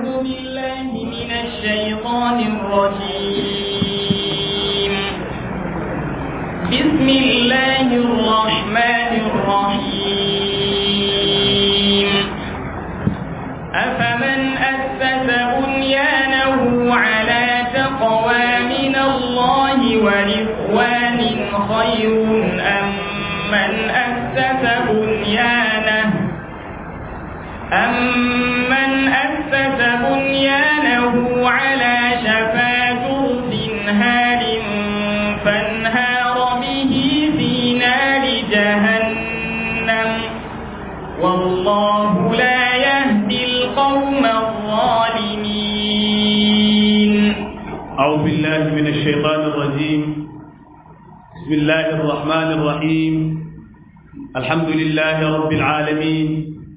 بالله من الشيطان الرجيم بسم الله الرحمن الرحيم أفمن أسس بنيانه على تقوى من الله ورضوان خير أم من أسس بنيانه أمن أسس بنيانه على شفا جرف هار فانهار به في نار جهنم والله لا يهدي القوم الظالمين أعوذ بالله من الشيطان الرجيم بسم الله الرحمن الرحيم الحمد لله رب العالمين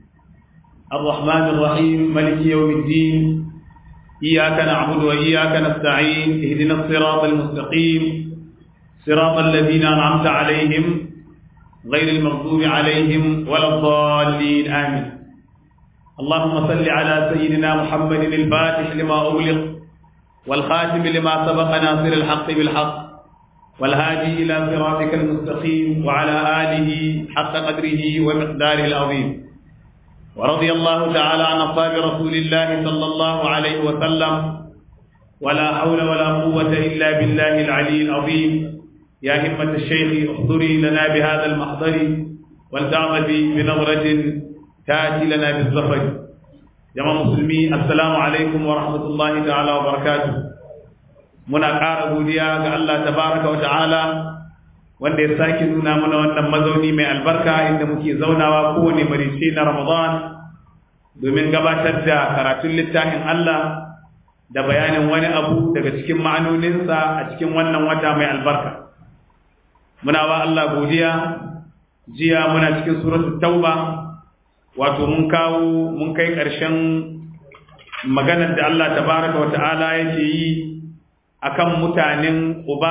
الرحمن الرحيم ملك يوم الدين إياك نعبد وإياك نستعين اهدنا الصراط المستقيم صراط الذين أنعمت عليهم غير المغضوب عليهم ولا الضالين آمين اللهم صل على سيدنا محمد الفاتح لما أغلق والخاتم لما سبق ناصر الحق بالحق والهادي إلى صراطك المستقيم وعلى آله حق قدره ومقداره العظيم ورضي الله تعالى عن أصحاب رسول الله صلى الله عليه وسلم ولا حول ولا قوة إلا بالله العلي العظيم يا همة الشيخ احضري لنا بهذا المحضر ولتعمدي بنظرة تأتي لنا بالظفر jama'a musulmi assalamu alaikum wa rahmatullahi ta'ala wa barakatuh muna ƙara godiya ga Allah tabaraka wa ta'ala wanda ya sake nuna mana wannan mazauni mai albarka inda muke zaunawa kowane marice na Ramadan domin gabatar da karatun littafin Allah da bayanin wani abu daga cikin ma'anoninsa a cikin wannan wata mai albarka muna wa Allah godiya jiya muna cikin suratul tauba wato mun kawo mun kai ƙarshen maganar da Allah tabaraka wata'ala yake yi akan mutanen uba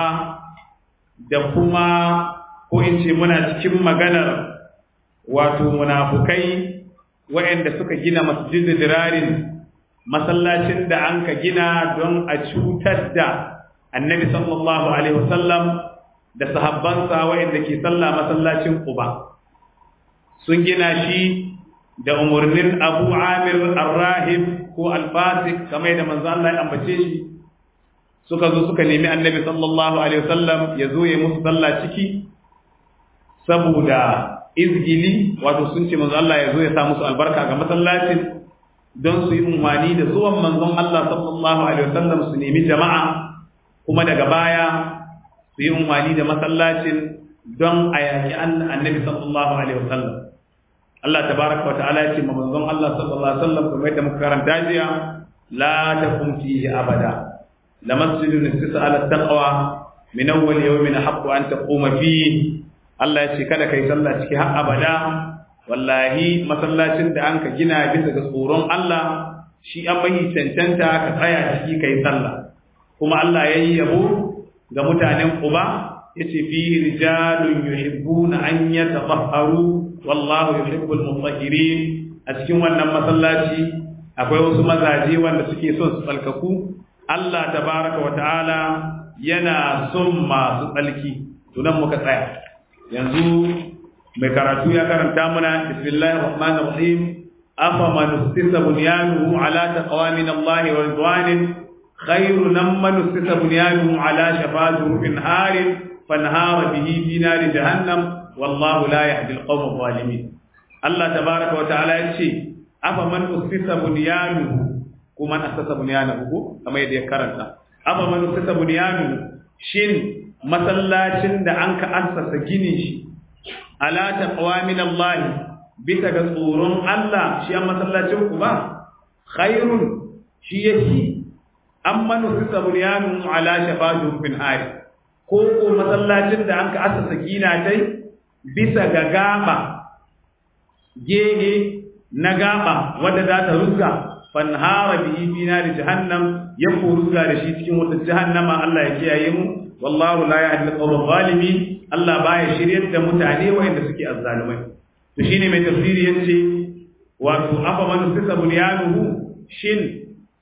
da kuma ko in ce muna cikin maganar wato munafukai waɗanda suka gina masjidin dirarin masallacin da an ka gina don a cutar da annabi sallallahu alaihi wasallam da sahabbansa waɗanda ke sallah masallacin uba sun gina shi da umarnin abu amir arrahib ko alfasik kamar da manzo Allah ya ambace shi suka zo suka nemi annabi sallallahu alaihi wasallam ya zo ya musu sallah ciki saboda izgili wato sun ce manzo Allah ya zo ya sa musu albarka ga masallacin don su yi umarni da zuwan manzon Allah sallallahu alaihi wasallam su nemi jama'a kuma daga baya su yi umarni da masallacin don a yaki annabi sallallahu alaihi wasallam Allah tabaraka wa ta'ala ya ce ma manzon Allah sallallahu alaihi wasallam kamar yadda muka karanta jiya la takum fihi abada la masjidun istisa ala taqwa min awwal yawmin haqqu an taquma fihi Allah ya ce kada kai sallah ciki har abada wallahi masallacin da anka gina bisa ga tsoron Allah shi an bai cancanta ka tsaya ciki kai sallah kuma Allah yayi yabo ga mutanen Quba yace fihi rijalun yuhibbuna an yatatahharu wallahu yuhibbul mutahhirin a cikin wannan masallaci akwai wasu mazaje wanda suke son su tsalkaku Allah tabaraka wa ta'ala yana son masu tsalki to nan muka tsaya yanzu mai karatu ya karanta mana bismillahir rahmanir rahim afa man ustisa bunyanuhu ala taqwa min Allah wa ridwanin khairun man ustisa bunyanuhu ala shafa zurfin harin fanhara bihi fi nari jahannam wallahu la yahdi alqawm adh-dhalimin Allah tabaaraka wa ta'ala yace afa man usfisa bunyanuhu kuma asasa bunyanuhu kamar yadda ya karanta afa man usfisa bunyanuhu shin masallacin da an ka assasa gini shi ala taqwa min Allah bisa ga tsoron Allah shi an masallacin ku ba khairun shi yake amma nusisa bunyanuhu ala shafa jurfin hari ko ko masallacin da an ka assasa gina dai bisa ga gaba gehe na gaba wadda za ta rusga fanhara bihi fi nari jahannam ya ko rusga da shi cikin wata jahannama Allah ya kiyaye mu wallahu la yahdi al-qawm zalimin Allah baya shiryar da mutane wanda suke azzalumai to shine mai tafsiri yace wato afa man sisa bunyanuhu shin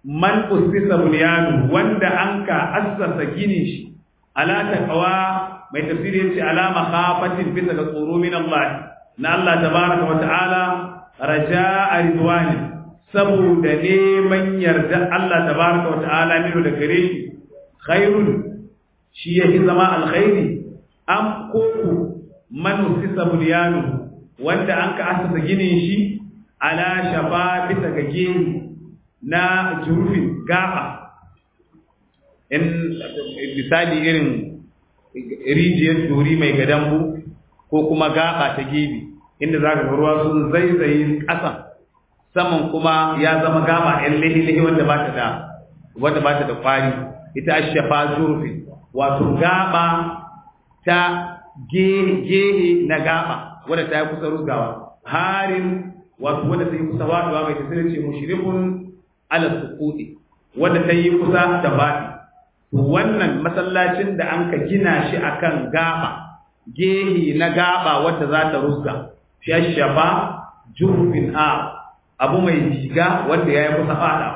man usisa bunyanu wanda an ka assasa gini shi ala taqwa mai tafsiri yace ala makhafatin bisa ga tsoro min Allah na Allah tabaraka wa ta'ala raja'a ridwani saboda neman yarda Allah tabaraka wa ta'ala mino da gare shi khairun shi yake zama alkhairi am koko man usisa bunyanu wanda an ka assasa ginin shi ala shafa bisa ga gini na jurufin gaba in misali irin rijiyar dori mai gadambu ko kuma gaba ta gibi inda za ka ruwa sun zaizaye ƙasan saman kuma ya zama gaba yan lihi wanda ba ta da wanda ba ta da kwari ita shafa jurufin wato gaba ta gehe na gaba wadda ta yi kusa rugawa harin wato wadda ta yi kusa waduwa mai tasirin ce mushrikun ala suqudi wanda ta yi kusa da baɗi to wannan masallacin da an ka gina shi akan gaba gehi na gaba wanda za ta rusga shashaba jurfin a abu mai jiga wanda ya yi kusa fada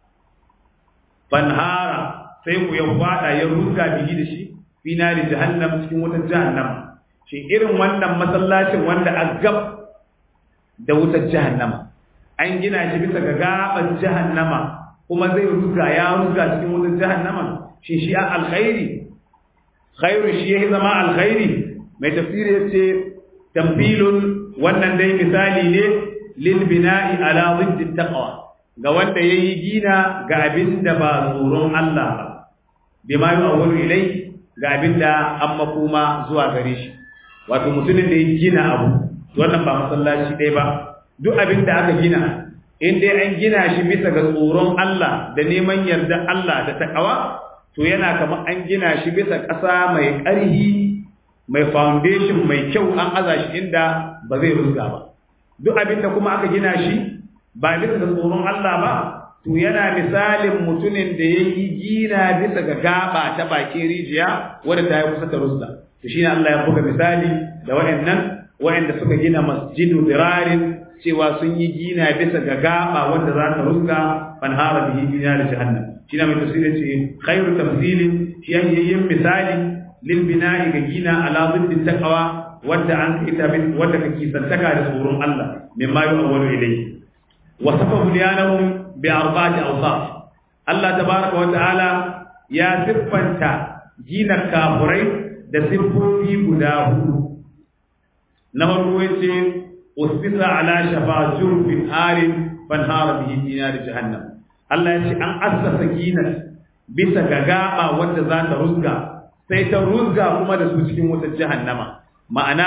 fanhara sai ku ya fada ya rusga bigi da shi fi nari jahannam cikin wutar jahannam shi irin wannan masallacin wanda a gab da wutar jahannama an gina shi bisa ga gaban jahannama kuma zai ruga ya ruga cikin wutar jahannama shi shi a alkhairi khairu shi ya zama alkhairi mai tafsiri yace tambilun wannan dai misali ne lil bina'i ala ziddi taqwa ga wanda yayi gina ga abin da ba tsoron Allah ba bima yu'awwalu ilai ga abin da an makoma zuwa gare shi wato mutumin da ya gina abu wannan ba masallaci ɗaya ba duk abin da aka gina in dai an gina shi bisa ga tsoron Allah da neman yarda Allah da takawa to yana kamar an gina shi bisa ƙasa mai ƙarhi mai foundation mai kyau an aza shi inda ba zai rusga ba duk abin da kuma aka gina shi ba bisa ga tsoron Allah ba to yana misalin mutumin da ya yi gina bisa ga gaba ta bakin rijiya wadda ta yi kusa ta rusga to shine Allah ya buga misali da waɗannan waɗanda suka gina masjidu dirarin cewa sun yi gina bisa ga gaba wanda za ta ruska fanhara bihi dina da jahannam shi na mai tafsiri ce khairu tafsilin shi yan yin misali lil bina'i ga gina ala ziddin taqwa wanda an ita bin wanda kake santaka da tsoron Allah mimma yu'awwalu ilayhi wa safahu liyanahum bi arba'ati awsaf Allah tabaraka wa ta'ala ya siffanta gina kafurai da siffofi guda hudu na farko yace usbisa ala shafa jurfin harin fanhara bihi dinar jahannam Allah yace an assasa ginar bisa ga gaba wanda za ta rusga sai ta rusga kuma da su cikin wutar jahannama ma'ana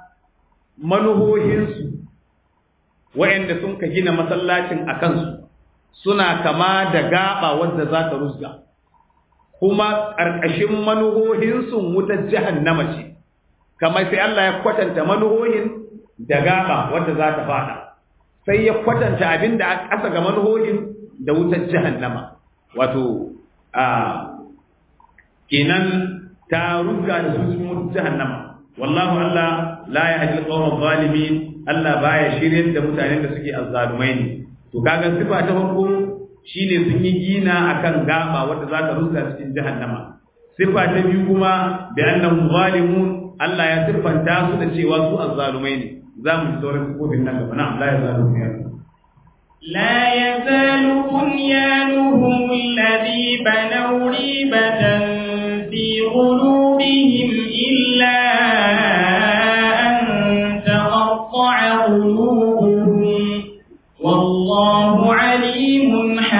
manuhohinsu wa'anda sun ka gina masallacin a kansu suna kama da gaba wanda za ta rusga kuma ƙarƙashin manuhohinsu wutar jahannama ce kamar sai Allah ya kwatanta manuhohin da gaba wanda za ta fada sai ya kwatanta abin da aka ƙasa ga manuhohin da wutar jahannama wato a kenan ta ruga da su cikin wutar jahannama wallahu Allah la yahdi al-qawma zalimin Allah baya shiryar da mutanen da suke azzalumai ne to kaga sifa ta farko shine sun yi gina akan gaba wanda za ta ruga cikin jahannama sifa ta biyu kuma bi annahum zalimun Allah ya siffanta su da cewa su azzalumai ne za mu ji sauran sifofin nan gaba na'am la yazalu bunyanuhum لا يزال بنيانهم الذي بنوا ريبة في قلوبهم إلا أن تقطع قلوبهم والله عليم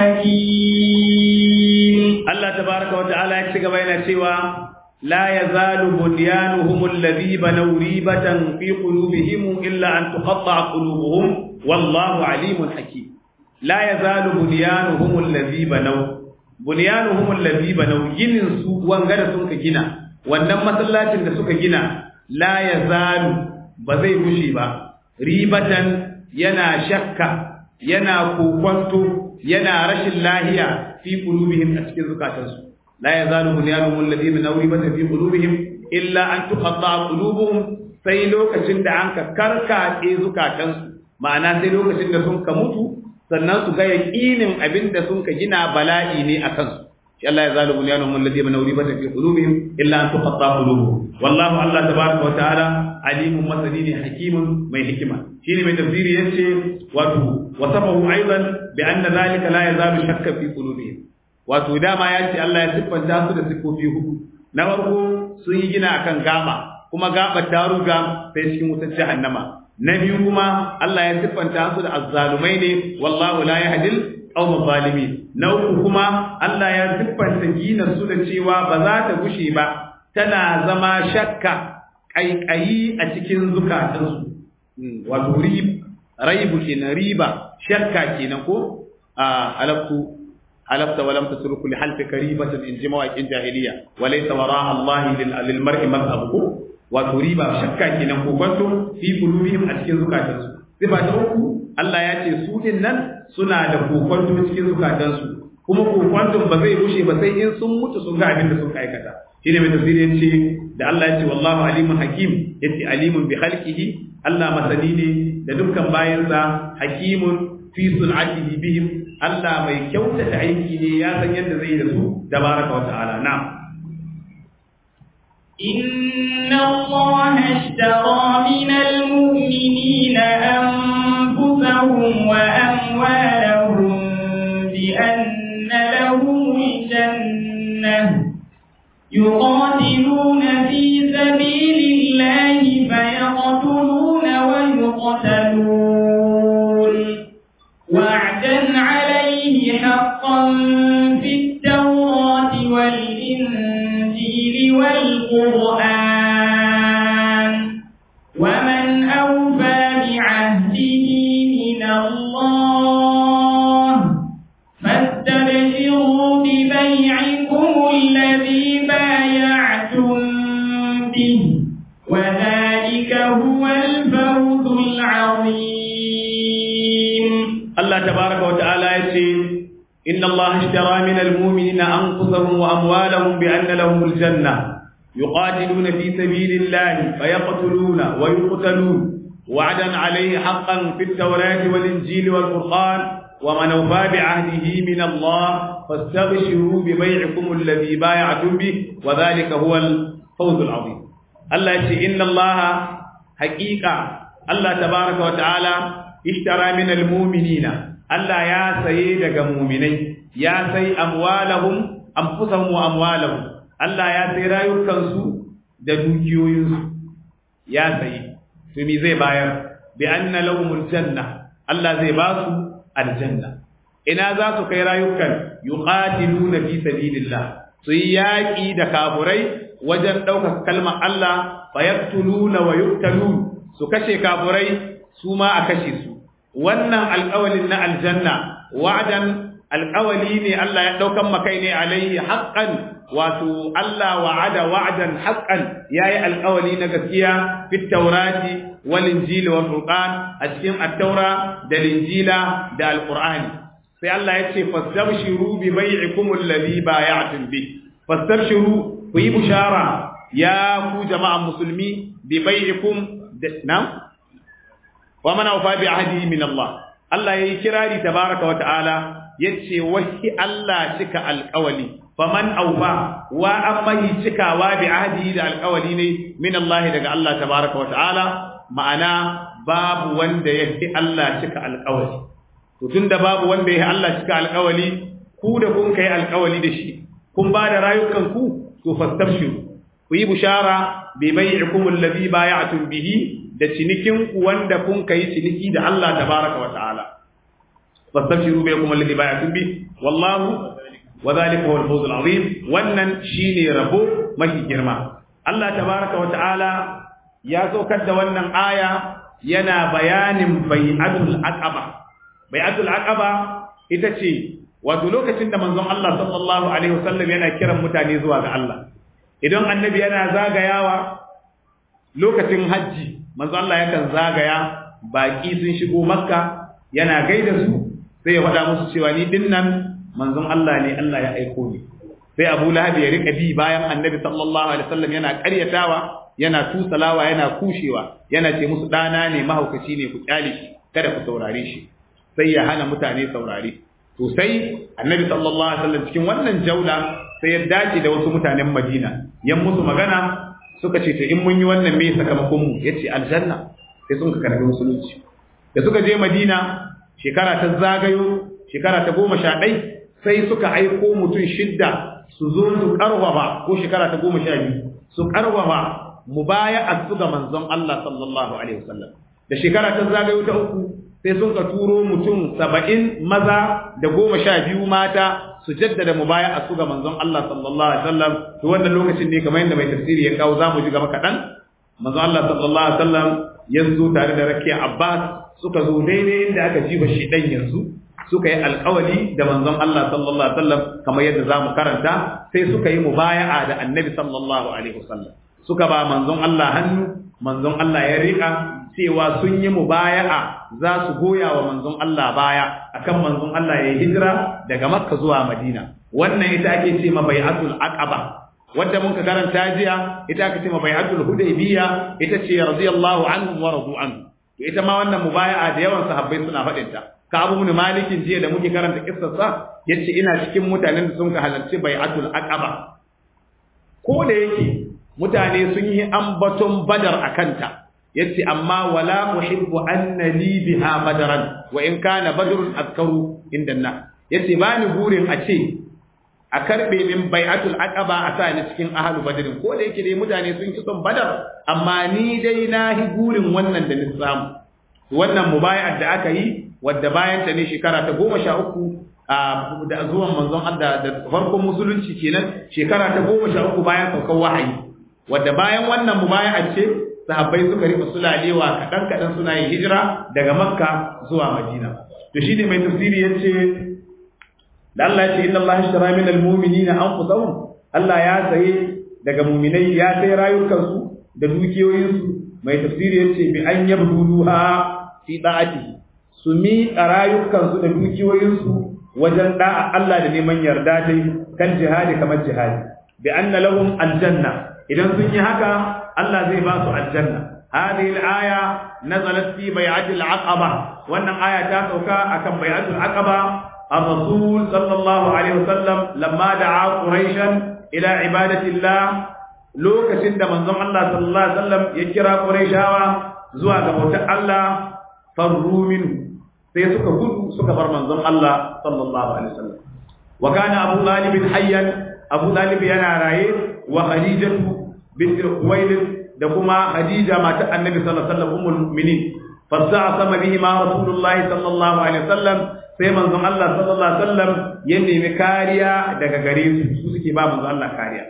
حكيم الله تبارك وتعالى يكتب بين سوى لا يزال بنيانهم الذي بنوا ريبة في قلوبهم إلا أن تقطع قلوبهم والله عليم حكيم لا يزال بنيانهم الذي بنوا بنيانهم الذي بنوا ginin su wangara sun ka gina wannan masallacin da suka gina la yazalu ba zai gushe ba ribatan yana shakka yana kokwanto yana rashin lahiya fi qulubihim a cikin zukatansu لا يزال بنيانهم الذين نوربت في قلوبهم إلا أن تقطع قلوبهم sai lokacin da an ka karkace zukatansu ma'ana sai lokacin da sun ka mutu sannan su ga yaqinin abinda sun ka gina bala'i ne akan su shi Allah ya zalu bunyanum alladhi bana uribata fi qulubihim illa an tuqatta qulubuhum wallahu Allah tabaaraka wa ta'ala alimun masani ne hakimun mai hikima shine mai tafsiri yace wato wasafahu aidan bi anna zalika la yazalu shakka fi qulubihim wato dama yace Allah ya siffanta su da sifofi hudu na farko sun yi gina akan gaba kuma gaba ta ruga sai cikin wutar jahannama na biyu kuma Allah ya siffanta su da azzalumai ne wallahu la yahdil qawm zalimin na uku kuma Allah ya siffanta gina su da cewa ba za ta gushe ba tana zama shakka kaikayi a cikin zukatansu wato raibu kenan riba shakka kenan ko a halaktu halafta wa lam tasruku li halfika ribatan in ji mawaƙin jahiliya wa laysa wara Allah lil mar'i mazhabu wato riba shakka kenan ko kwanto fi qulubihim a cikin zukatansu sifa ta uku Allah ya ce su din nan suna da kokwanto cikin zukatansu kuma kokwanton ba zai rushe ba sai in sun mutu sun ga abin da suka aikata shine mai tafsiri yace da Allah ya ce wallahu alimun hakim yace alimun bi khalqihi Allah masani ne da dukkan bayansa hakimun fi sun'atihi bihim Allah mai kyautata aiki ne ya san yadda zai da su tabaraka wa ta'ala na'am إن الله اشترى من المؤمنين أنفسهم وأموالهم بأن لهم الجنة يقاتلون في سبيل الله فيقتلون ويقتلون وعدا عليه حقا في التوراة والإنجيل والقرآن ومن أوفى بعهده من الله فاستبشروا ببيعكم الذي بايعتم به وذلك هو الفوز العظيم الله تبارك وتعالى يقول إن الله اشترى من المؤمنين أنفسهم وأموالهم بأن لهم الجنة يقاتلون في سبيل الله فيقتلون ويقتلون وعدا عليه حقا في التوراة والإنجيل والقرآن ومن أوفى بعهده من الله فاستبشروا ببيعكم الذي بايعتم به وذلك هو الفوز العظيم الله يقول إن الله حقيقة الله تبارك وتعالى اشترى من المؤمنين Allah ya saye daga muminai ya sai amwalahum anfusahum wa amwalahum Allah ya sai rayukansu da dukiyoyinsu ya sayi to me zai bayar bi anna lahumul janna Allah zai ba su aljanna ina za su kai rayukan yuqatiluna fi sabilillah su yi yaƙi da kafurai wajen ɗaukar kalmar Allah fayaktuluna wa yuqtalun su kashe kafurai su ma a kashe su wannan alƙawalin na aljanna wa'dan alƙawali ne Allah ya ɗaukan makai ne alaihi haqqan wato Allah wa'ada wa'dan haqqan yayi alƙawali na gaskiya fit taurati wal injili wal qur'an a cikin at-taura da injila da al-qur'ani sai Allah ya ce fastabshiru bi bai'ikum alladhi bay'atum bi fastabshiru ku yi bushara ya ku jama'an musulmi bi bai'ikum na'am wa man awfa bi ahdihi min Allah Allah yayi kirari tabaraka wa ta'ala yace wahi Allah cika alqawli faman awfa wa amma yi cikawa bi ahdihi da alqawli ne min Allah daga Allah tabaraka wa ta'ala ma'ana babu wanda yafi Allah cika alqawli to tunda babu wanda yafi Allah cika alqawli ku da kun kai alqawli da shi kun ba da rayukan ku to fastabshiru ku yi bushara bi bai'ikum alladhi bay'atum bihi da cinikin ku wanda kun kai ciniki da Allah tabaraka wa ta'ala fastabshiru bikum alladhi bay'atum bi wallahu wa dhalika huwa al-fawz al-azim wannan shine rabo mafi girma Allah tabaraka wa ta'ala ya saukar da wannan aya yana bayanin bai'atul aqaba bai'atul aqaba ita ce wato lokacin da manzon Allah sallallahu alaihi wasallam yana kiran mutane zuwa ga Allah idan annabi yana zagayawa lokacin hajji manzo Allah yakan zagaya baki sun shigo makka yana gaida su sai ya faɗa musu cewa ni dinnan manzon Allah ne Allah ya aiko ni sai Abu Lahab ya rika bi bayan annabi sallallahu alaihi wasallam yana ƙaryatawa yana tusalawa yana kushewa yana ce musu dana ne mahaukaci ne ku kyale shi kada ku saurare shi sai ya hana mutane saurare to sai annabi sallallahu alaihi wasallam cikin wannan jaula sai ya dace da wasu mutanen Madina yan musu magana suka ce to in mun yi wannan me sakamakon mu yace aljanna sai sun ka karbi musulunci da suka je Madina shekara ta zagayo shekara ta goma sha ɗai sai suka aiko mutum shidda su zo su karwaba ko shekara ta goma sha biyu su karwaba mu baya a su ga manzon Allah sallallahu alaihi wasallam da shekara ta zagayo ta uku sai sun ka turo mutum saba'in maza da goma sha biyu mata su jaddada mu baya a su ga manzon Allah sallallahu alaihi wasallam to wannan lokacin ne kamar yadda mai tafsiri ya kawo zamu ji gaba kaɗan manzon Allah sallallahu alaihi wasallam ya zo tare da rakiya Abbas suka zo daidai inda aka jiba shi dan yanzu suka yi alkawali da manzon Allah sallallahu alaihi wasallam kamar yadda zamu karanta sai suka yi mubaya'a da Annabi sallallahu alaihi wasallam suka ba manzon Allah hannu manzon Allah ya rika cewa sun yi mubaya'a za su goya wa manzon Allah baya akan manzon Allah ya hijira daga Makka zuwa Madina wannan ita ake ce ma bai'atul aqaba wadda mun ka karanta jiya ita ake ce ma bai'atul hudaybiyya ita ce radiyallahu anhum wa radu anhu ita ma wannan mubaya'a da yawan sahabbai suna faɗin ta ka abu mun malikin jiya da muke karanta kissarsa yace ina cikin mutanen da sun ka halarci bai'atul aqaba ko da yake mutane sun yi ambaton badar akanta yace amma wala uhibbu anna li biha badaran wa in kana badrun azkaru inda na yace bani burin a ce a karbe min bai'atul aqaba a sa ni cikin ahlu badrin ko da yake dai mutane sun ki son badar amma ni dai na hi burin wannan da ni samu wannan mubaya'ar da aka yi wadda bayan ta ne shekara ta goma sha uku da zuwan manzon Allah da farkon musulunci kenan shekara ta goma sha uku bayan saukar wahayi wadda bayan wannan mubaya'ar ce sahabbai suka rika sulalewa kaɗan kaɗan suna yin hijira daga makka zuwa madina to shine mai tafsiri yace da Allah ya ce inna Allah ishtara min almu'minina anfusahum Allah ya saye daga mu'minai ya sai rayukansu da dukiyoyinsu mai tafsiri yace bi an yabduha fi da'atihi su mi rayukansu da dukiyoyinsu wajen da'a Allah da neman yarda dai kan jihadi kamar jihadi bi anna lahum aljanna idan sun yi haka Allah zai ba su aljanna hadhihi al-aya nazalat fi bai'ati al-aqaba wannan aya ta sauka akan bai'atul aqaba الرسول صلى الله عليه وسلم لما دعا قريشا الى عباده الله lokacin da manzon Allah sallallahu alaihi wasallam ya kira Qurayshawa zuwa ga bautar Allah farru minhu sai suka gudu suka bar manzon Allah sallallahu alaihi wasallam wa kana Abu Talib hayyan Abu Talib yana raye wa Khadijatu bint Khuwailid da kuma Khadija matar Annabi sallallahu alaihi wasallam ummul mu'minin fasa'ama bihi ma Rasulullahi sallallahu alaihi wasallam sai manzon Allah sallallahu alaihi wasallam ya nemi kariya daga gare su su suke ba manzon Allah kariya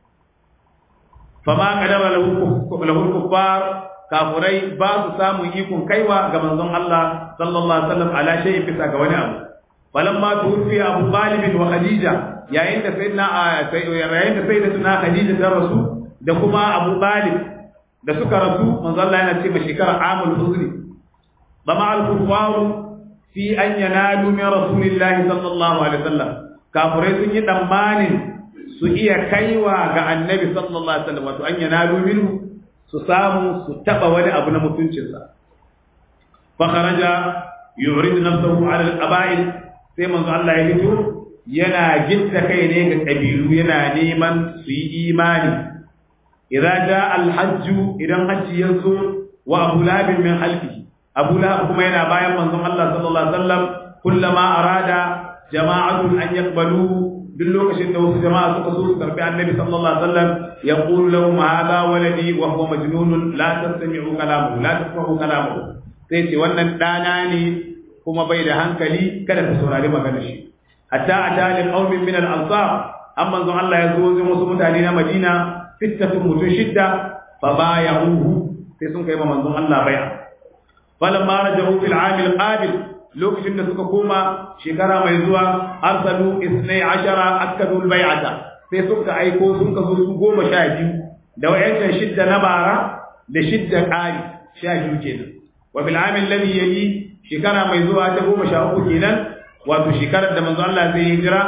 fama kadara lahu lahu kuffar kafurai ba su samu ikon kaiwa ga manzon Allah sallallahu alaihi wasallam ala shay'in bisa ga wani abu falamma tuwfi Abu Talib wa Khadija yayin da sayyidina yayin da sayyidatuna Khadija ta rasu da kuma Abu Talib da suka rasu manzon Allah yana ce ba shekara amul huzri bama al-kuffaru fi an yanalu min rasulillahi sallallahu alaihi wasallam kafirai sun yi tsammanin su iya kaiwa ga annabi sallallahu alaihi wasallam wato an yanalu minhu su samu su taba wani abu na mutuncinsa fa kharaja yurid nafsuhu ala al-qaba'il sai manzo Allah ya fito yana gitta kai ne ga kabilu yana neman su yi imani idza jaa al-hajj idan hajji yazo wa abu labin min halfihi abu lahab kuma yana bayan manzon Allah sallallahu alaihi wasallam kullama arada jama'atun an yaqbalu duk lokacin da wasu jama'a suka so su karbi annabi sallallahu alaihi wasallam yaqulu lahum hadha waladi wa huwa majnun la tastami'u kalamahu la tasma'u kalamahu sai ce wannan dana ne kuma bai da hankali kada ku saurari maganar shi hatta atali qaumin min al-ansar amma manzon Allah ya zo wajen wasu mutane na Madina fittatun mutum shidda fa bayahu sai sun kai manzon Allah bai'a falamma rajahu fil amil qabil lokacin da suka koma shekara mai zuwa arsalu isnai ashara akadu bai'ata sai suka aiko sun kaso su goma sha biyu da wayancan shidda na bara da shidda ƙari sha biyu kenan wa bil amil ladhi yali shekara mai zuwa ta goma sha uku kenan wato shekarar da manzo Allah zai hijira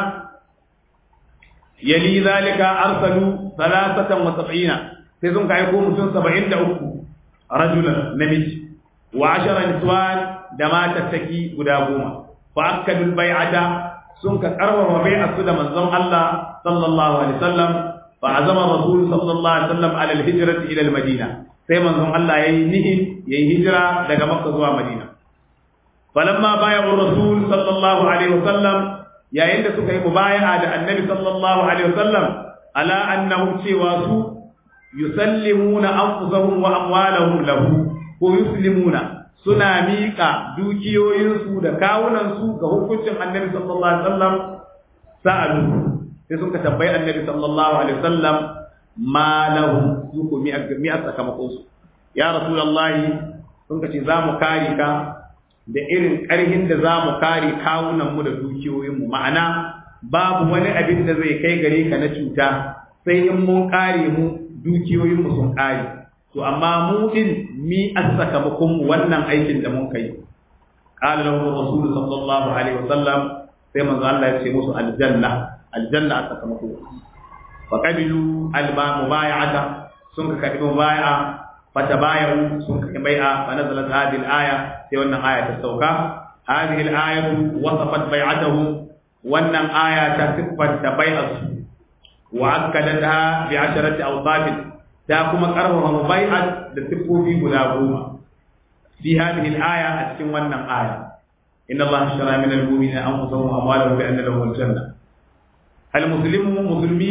yali zalika arsalu salasatan wa sab'ina sai sun ka aiko mutum saba'in da uku rajulan namiji wa ashara niswan da matattaki guda goma fa akkadul bai'ata sun ka karwa bai'a su da manzon Allah sallallahu alaihi wasallam fa azama rasul sallallahu alaihi wasallam ala al-hijrati ila al-madina sai manzon Allah yayi nihi yayi hijira daga Makka zuwa Madina falamma bai'u rasul sallallahu alaihi wasallam yayin da suka yi mubaya'a da annabi sallallahu alaihi wasallam ala annahu cewa su yusallimuna anfusahum wa amwalahum lahu ko yuslimuna suna miƙa dukiyoyinsu da kawunansu ga hukuncin annabi sallallahu alaihi wasallam sa'alu sai sun ka tambayi annabi sallallahu alaihi wasallam ma lahum su ko mi mi sakamakon su ya rasulullahi sun ka ce za mu kare ka da irin ƙarhin da za mu kare kawunan mu da dukiyoyin mu ma'ana babu wani abin da zai kai gare ka na cuta sai in mun kare mu dukiyoyin mu sun kare to amma mu din mi sakamakon mu wannan aikin da mun kai qala lahu rasul sallallahu alaihi wasallam sai manzo Allah ya ce musu aljanna aljanna a sakamako fa qabilu alba mubay'ata sun ka kadi mubay'a fatabayu sun ka bai'a fa nazalat hadhihi alaya sai wannan aya ta sauka hadhihi alayatu wasafat bai'atahu wannan aya ta siffanta bai'atu wa akkadatha bi asharati awsafin ta kuma karfafa mubai'at da siffofi guda goma fi hadhihi al-aya a cikin wannan aya inna allaha ashtara min al-mu'minina anfusahum wa amwalahum bi anna lahum al-janna al-muslimu muslimi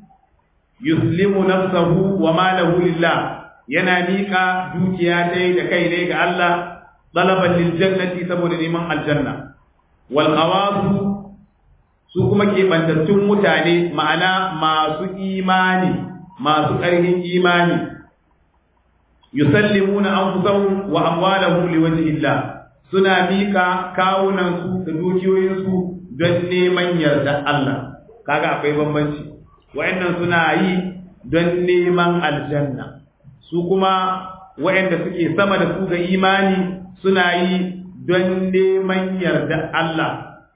yuslimu nafsahu wa malahu lillah yana mika dukiya dai da kai ne ga Allah talaban lil jannati saboda neman aljanna wal qawasu su kuma ke bantattun mutane ma'ana masu imani masu ƙarfin imani yusallimuna anfusahum wa amwalahum liwajhi Allah suna mika kawunan su da dukiyoyin su don neman yarda Allah kaga akwai bambanci wayannan suna yi don neman aljanna su kuma wayanda suke sama da su ga imani suna yi don neman yarda Allah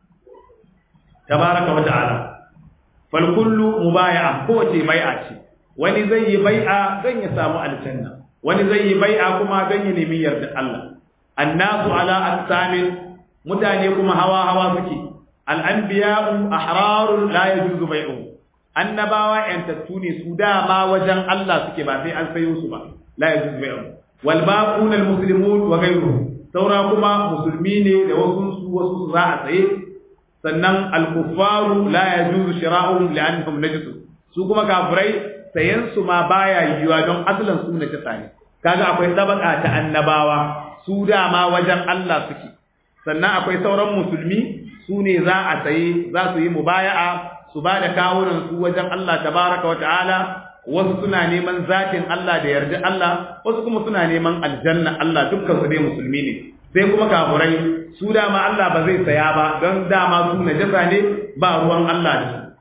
tabaraka wa ta'ala fal kullu mubaya'a kowace bai'a ce wani zai yi bai'a don ya samu aljanna wani zai yi bai'a kuma don ya nemi yarda Allah annasu ala aqsamin mutane kuma hawa hawa suke al-anbiya'u ahrarun la yajuzu bai'u annabawa yantattu ne su dama wajen Allah suke ba sai an sayo su ba la yajuzu bai'u wal baquna al-muslimun wa ghayruhum saura kuma musulmi ne da wasu su wasu za a tsaye sannan al-kuffaru la yajuzu shira'uhum li'annahum najisun su kuma kafirai sayan su ma baya yiwuwa don asalin su na kisa ne kaga akwai tabaka ta annabawa su dama wajen Allah suke sannan akwai sauran musulmi su ne za a saye za su yi mubaya'a su ba da kawunan su wajen Allah tabaraka wa ta'ala wasu suna neman zatin Allah da yarda Allah wasu kuma suna neman aljanna Allah dukkan su dai musulmi ne sai kuma kafurai su dama Allah ba zai saya ba don dama su najasa ne ba ruwan Allah da su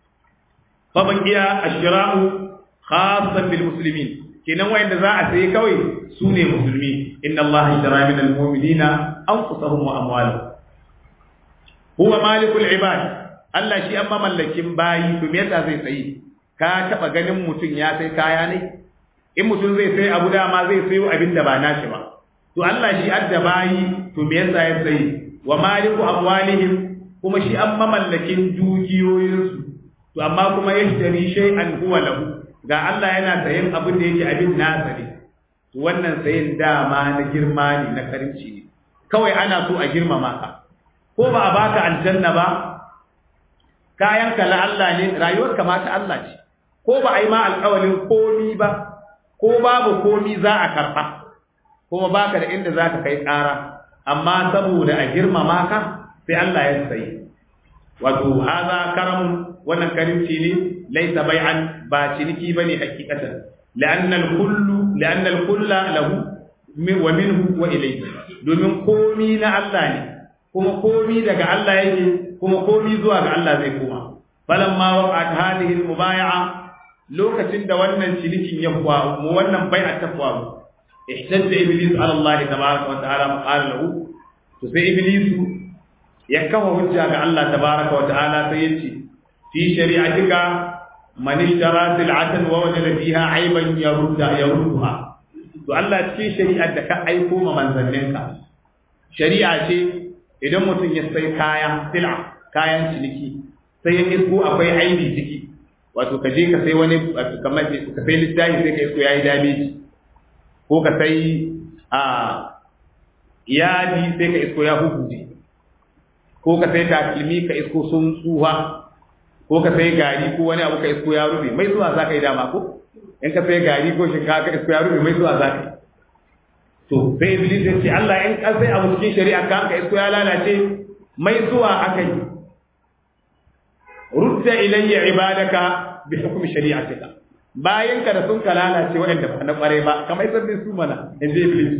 fa baqiya ashra'u khassan bil muslimin kenan wayanda za a sayi kawai su ne musulmi inna Allah ishtara min al mu'minina anfusahum wa amwalahum huwa malikul ibad Allah shi amma mallakin bayi to me yasa zai sayi ka taba ganin mutum ya sai kaya ne in mutum zai sai abu dama zai sayo abin da ba nashi ba to Allah shi adda bayi to me yasa ya sayi wa maliku amwalihim kuma shi an mamallakin dukiyoyinsu to amma kuma yashtari shay'an huwa lahu ga Allah yana sayin abin da yake abin nasa ne to wannan sayin dama na girma ne na karinci ne kawai ana so a girmama ka ko ba a baka aljanna ba kayan ka la Allah ne rayuwar ka ma ta Allah ce ko ba a yi ma alƙawalin komi ba ko babu komi za a karɓa kuma baka da inda za ka kai ƙara amma saboda a girmama ka sai Allah ya sayi wato haza karamun wannan karimci ne laisa bai'an ba ciniki bane hakikatan la'anna al-kullu la'anna al-kulla lahu wa minhu wa ilayhi domin komi na Allah ne kuma komi daga Allah yake kuma komi zuwa ga Allah zai koma falamma waqa'at hadhihi al-mubay'a lokacin da wannan cinikin ya faru mu wannan bai'a ta faru ihtajja iblis ala Allah tabaaraka wa ta'ala qala lahu to sai iblis ya kafa hujja ga Allah tabaaraka wa ta'ala sai yace fi shari'atika man ishtara sil'atan wa wajada fiha ayban yarudda yarudduha to Allah cikin shari'ar da ka aiko ma manzanninka shari'a ce idan mutum ya sai kaya sila kayan ciniki sai ya isko akwai aibi ciki wato ka je ka sai wani kamar ka sai littafi sai ka isko yayi damage ko ka sai a yadi sai ka isko ya hukuje ko ka sai takalmi ka isko sun tsuha ko ka sai gari ko wani abu ka isko ya rufe mai zuwa za ka yi dama ko in ka sai gari ko shinkafa ka isko ya rufe mai zuwa za ka yi to sai iblis ya ce Allah in ka sai abu cikin shari'a ka ka isko ya lalace mai zuwa aka yi rudda ilayya ibadaka bi hukmi shari'atika bayan ka da sun ka lalace waɗanda ba na ƙware ba kamar sabbin su mana in ji iblis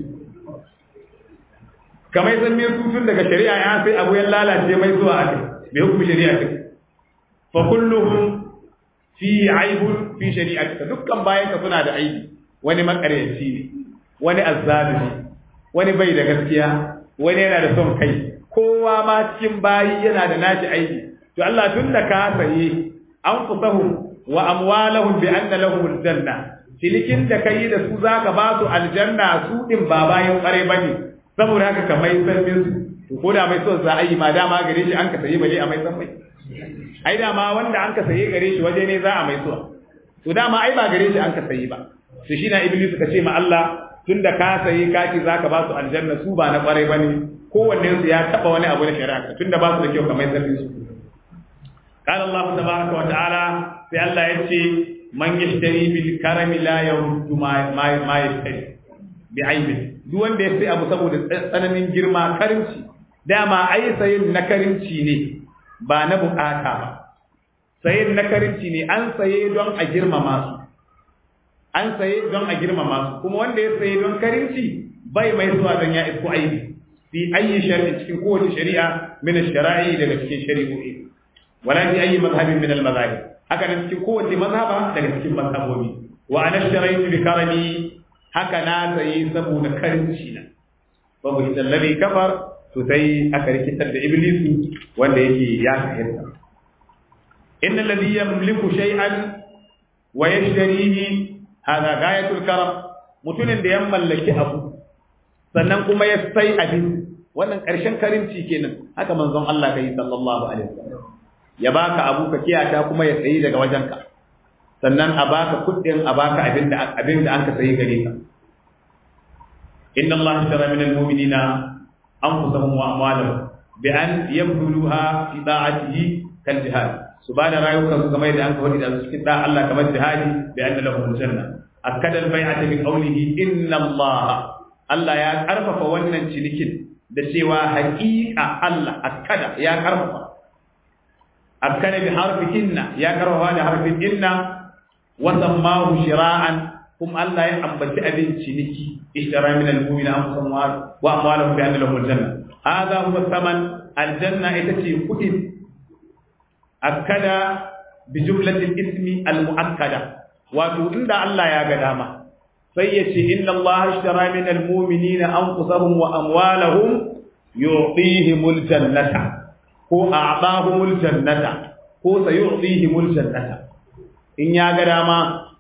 kamar sabbin su tun daga shari'a ya sai abu ya lalace mai zuwa aka bi hukmi shari'atika fa kulluhum fi aibun fi shari'atika dukkan bayan ka suna da aibi wani makaryaci ne wani azzalimi wani bai da gaskiya wani yana da son kai kowa ma cikin bayi yana da nashi aibi to Allah tun da ka saye an fusahum wa amwalahum bi anna lahum aljanna cilikin da kai da su zaka ba su aljanna su din ba bayan kware bane saboda haka ka mai sarfin su to ko da mai son za a yi ma dama gare shi an ka saye bale a mai san mai ai dama wanda an ka saye gare shi waje ne za a mai suwa to dama ai ba gare shi an ka saye ba to shi na iblis ka ce ma Allah tunda ka saye kaki zaka ba su aljanna su ba na kwarai bane kowanne su ya taba wani abu na shari'a tunda ba su da kyau kamar sarfin su قال الله تبارك وتعالى في الله يتي من يشتري بالكرم لا يرد ما ما ما يشتري بعيب duk wanda ya sai abu saboda tsananin girma karimci dama ai sayin na karimci ne ba na bukata ba sayin na karimci ne an saye don a girmama su an saye don a girmama su kuma wanda ya saye don karimci bai mai zuwa don ya isko aibi fi ayi shari'a cikin kowace shari'a min shara'i daga cikin shari'o'i wala fi ayi mazhabin min al mazahib haka nan cikin kowace mazhaba daga cikin mazhabobi wa ana sharaitu bi karami haka na sayi saboda karimci na babu idan ladhi kafar to sai aka rikitar da iblisu wanda yake ya fahimta innal ladhi yamliku shay'an wa yashtarihi hada gayatul karam mutumin da ya mallaki abu sannan kuma ya sai abin wannan ƙarshen karimci kenan haka manzon Allah kai sallallahu alaihi wasallam ya baka abu ka kiyata kuma ya sayi daga wajenka sannan a baka kuɗin a baka abin da abin da anka sayi gare ka inna Allah ishtara min al-mu'minina anfusahum wa amwalahum bi an yabduluha fi da'atihi kal jihad su ba da rayukan su kamar da an ka wadi da su cikin da Allah kamar jihadi bi anna lahum al-janna akada al-bai'ata bi qawlihi inna Allah Allah ya karfafa wannan cinikin da cewa haƙiƙa Allah akada ya karfafa akkana bi harfi inna ya karfafa da harfin inna wa sammahu shira'an kum Allah ya ambaci abin ciniki ishtara min al-mu'mina anfusahum wa amwalahum bi anna lahum al-janna hadha huwa thaman al-janna ita ce kudin akkada bi jumlati al-ismi al-mu'akkada wato inda Allah ya ga dama sai ya ce inna Allah ishtara min al-mu'minina anfusahum wa amwalahum yu'tihimul jannata ko a'dahumul jannata ko sayu'tihimul jannata in ya ga dama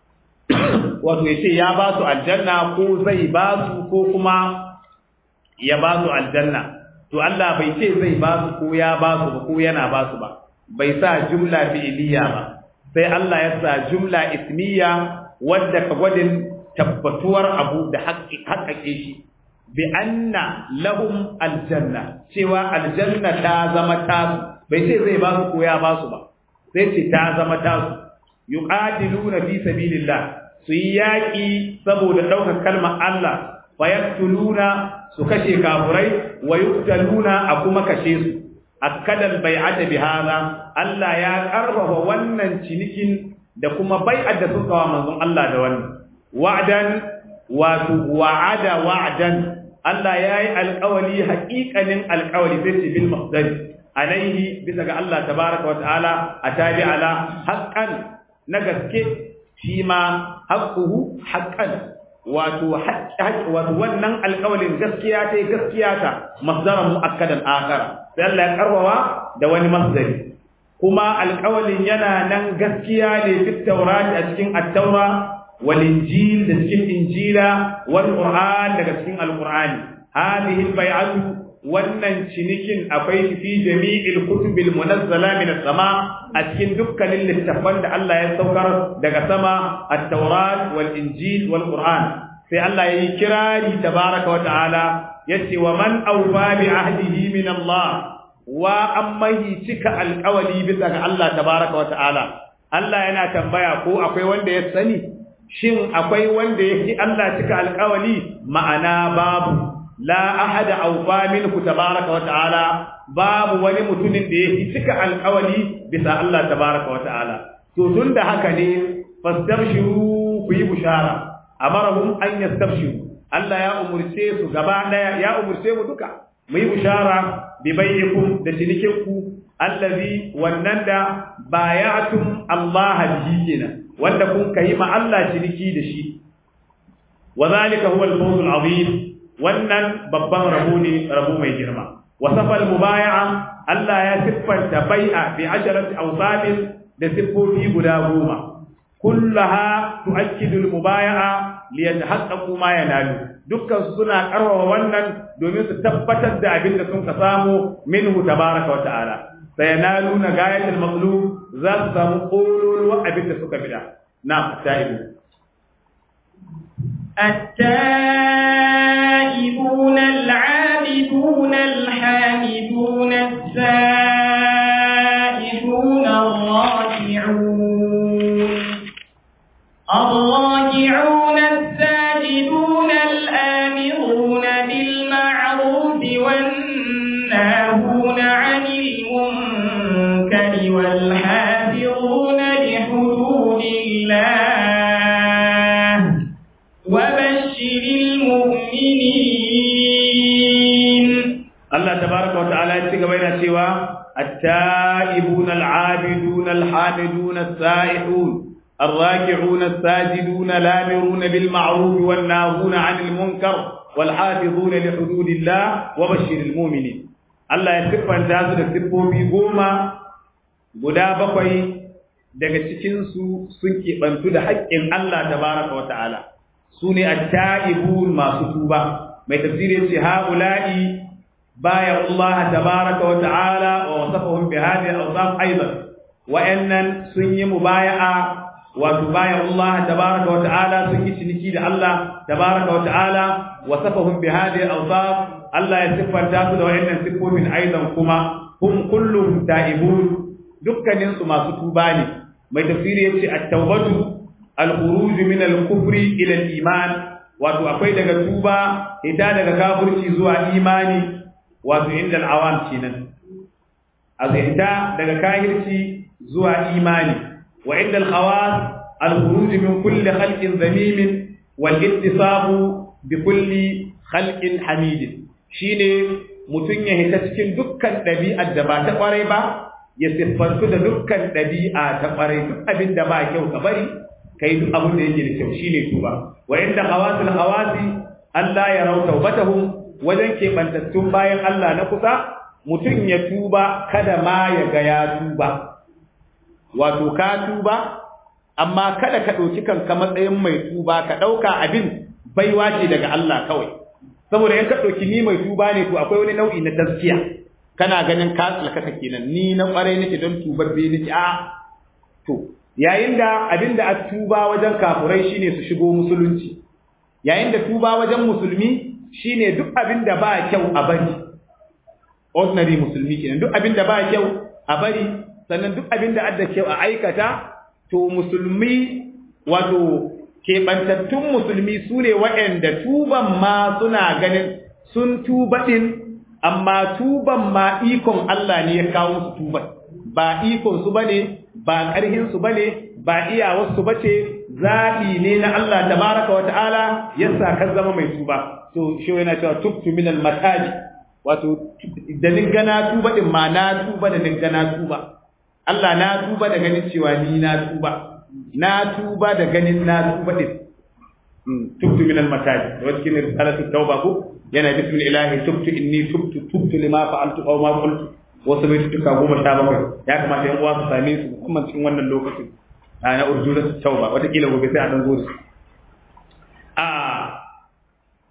wato yace ya ba su aljanna ko zai ba su ko kuma ya ba su aljanna to Allah bai ce zai ba su ko ya ba su ba ko yana ba su ba bai sa jumla fi'iliya ba sai Allah ya sa jumla ismiya wadda ka gwadin tabbatuwar abu da haƙaƙe shi bi anna lahum aljanna cewa aljanna ta zama tasu bai ce zai ba su ko ya ba su ba sai ce ta zama tasu yuqatiluna fi sabilillah su yi yaƙi saboda ɗaukar kalmar Allah fa yaqtuluna su kashe kafurai wa yuqtaluna a kuma kashe su akkadal bai'ata bi hada Allah ya karfafa wannan cinikin da kuma bai'at da suka wa manzon Allah da wannan wa'dan wato wa'ada wa'dan Allah ya yi alƙawali haƙiƙanin alƙawali sai ce bil masdar alaihi bisa ga Allah tabaraka wa ta'ala a tabi ala haqqan na gaske shi ma haqquhu haqqan wato wato wannan alƙawalin gaskiya ta gaskiya ta masdaran mu'akkadan akhar sai Allah ya karwawa da wani masdari kuma alƙawalin yana nan gaskiya ne fi taurati a cikin at-taura wal injil da cikin injila wal qur'an daga cikin al-qur'ani hadhihi al-bai'atu wannan cinikin akwai shi fi jami'il kutubil munazzala min as-sama a cikin dukkanin littafan da Allah ya saukar daga sama at-taurat wal injil wal qur'an sai Allah yayi kirari tabaraka wa ta'ala yace wa man awfa bi ahdihi min Allah wa ammahi cika alƙawali bisa ga Allah tabaraka wa ta'ala Allah yana tambaya ko akwai wanda ya sani shin akwai wanda yake Allah cika alƙawali ma'ana babu la ahada awfa minhu tabaraka wa ta'ala babu wani mutumin da yake cika alƙawali bisa Allah tabaraka wa ta'ala to tunda haka ne fastabshiru ku yi bushara amarahum an yastabshiru Allah ya umurce su gaba daya ya umurce mu duka mu yi bushara bi bayyikum da cinikinku allazi wannan da bayatum Allah bihi kenan wanda kun kai ma Allah ciniki da shi wa zalika huwa al-fawz al-azim wannan babban rabo ne rabo mai girma wasafa al-mubaya'a Allah ya siffanta bai'a bi asharati awsafin da siffofi guda goma kullaha tu'akkidu al-mubaya'a li yatahaqqaqu ma yanalu dukkan suna karwawa wannan domin su tabbatar da abin da sun ka samu minhu tabaraka wa ta'ala sayanaluna gayatul maqlub za su samu kololuwa abin da suka bida na ta'ibu التائبون العابدون الحامدون السائحون الراكعون الراكعون الساجدون الآمرون بالمعروف والناهون عن المنكر والحافظون لحدود الله وبشر المؤمنين الله تبارك وتعالى يتقبل سوى التائبون العابدون الحامدون السائحون الراكعون الساجدون الامرون بالمعروف والناهون عن المنكر والحافظون لحدود الله وبشر المؤمنين الله يسفن تاسو da siffofi goma guda bakwai daga cikin su sun keɓantu da haƙƙin Allah tabaraka wa ta'ala su ne at-ta'ibun masu tuba mai tafsiri yace haula'i baya Allah tabaraka wa ta'ala wa wasafahum bi hadhihi al-awsaf aidan wa'annan sun yi mubaya'a wato bayan Allah tabaraka wa ta'ala sun yi ciniki da Allah tabaraka wa ta'ala wasafahum bi hadhihi al-awsaf Allah ya siffanta su da wayannan siffofin aidan kuma hum kulluhum ta'ibun dukkanin su masu tuba ne mai tafsiri yace at-tawbatu al-khuruj min al-kufri ila al-iman wato akwai daga tuba ita daga kafirci zuwa imani wato inda al-awam kenan azita daga kafirci zuwa imani وعند الخواص الخروج من كل خلق ذميم والاتصاب بكل خلق حميد shine mutun ya hita cikin dukkan ɗabi'ar da ba ta ƙwarai ba ya siffantu da dukkan ɗabi'a ta ƙwarai duk abin da ba kyau ka bari kai duk abin da yake da kyau shine tuba wa inda hawasul hawasi Allah ya rau taubatahum wajen keɓantattun bayan Allah na kusa mutum ya tuba kada ma ya ga ya tuba wato ka tuba amma kada ka ɗauki kanka matsayin mai tuba ka ɗauka abin baiwa ce daga Allah kawai saboda in ka ɗauki ni mai tuba ne to akwai wani nau'i na taskiya kana ganin ka tsalkaka kenan ni na ƙwarai nake don tubar bai nake a to yayin da abin da a tuba wajen kafurai shine su shigo musulunci yayin da tuba wajen musulmi shine duk abin da ba kyau a bari ordinary musulmi kenan duk abin da ba kyau a bari sannan duk abin da adda kyau a aikata to musulmi wato keɓantattun musulmi su ne waɗanda tuban ma suna ganin sun tuba ɗin amma tuban ma ikon Allah ne ya kawo su tuban ba ikon su bane ba ƙarhin su bane ba iyawar su bace zaɓi ne na Allah tabaraka wa ta'ala yasa ka zama mai tuba to shi yana cewa tubtu min al-mataji wato da ningana tuba din ma na tuba da ningana tuba Allah na tuba da ganin cewa ni na tuba na tuba da ganin na tuba din tubtu min al-mataji wa cikin risalatu tauba ko yana bismil ilahi tubtu inni tubtu tubtu lima fa'altu aw ma qultu wasu bai tuka goma sha bakwai ya kamata yan uwa su same su musamman cikin wannan lokacin na urjura tauba wataƙila gobe sai a dan zo a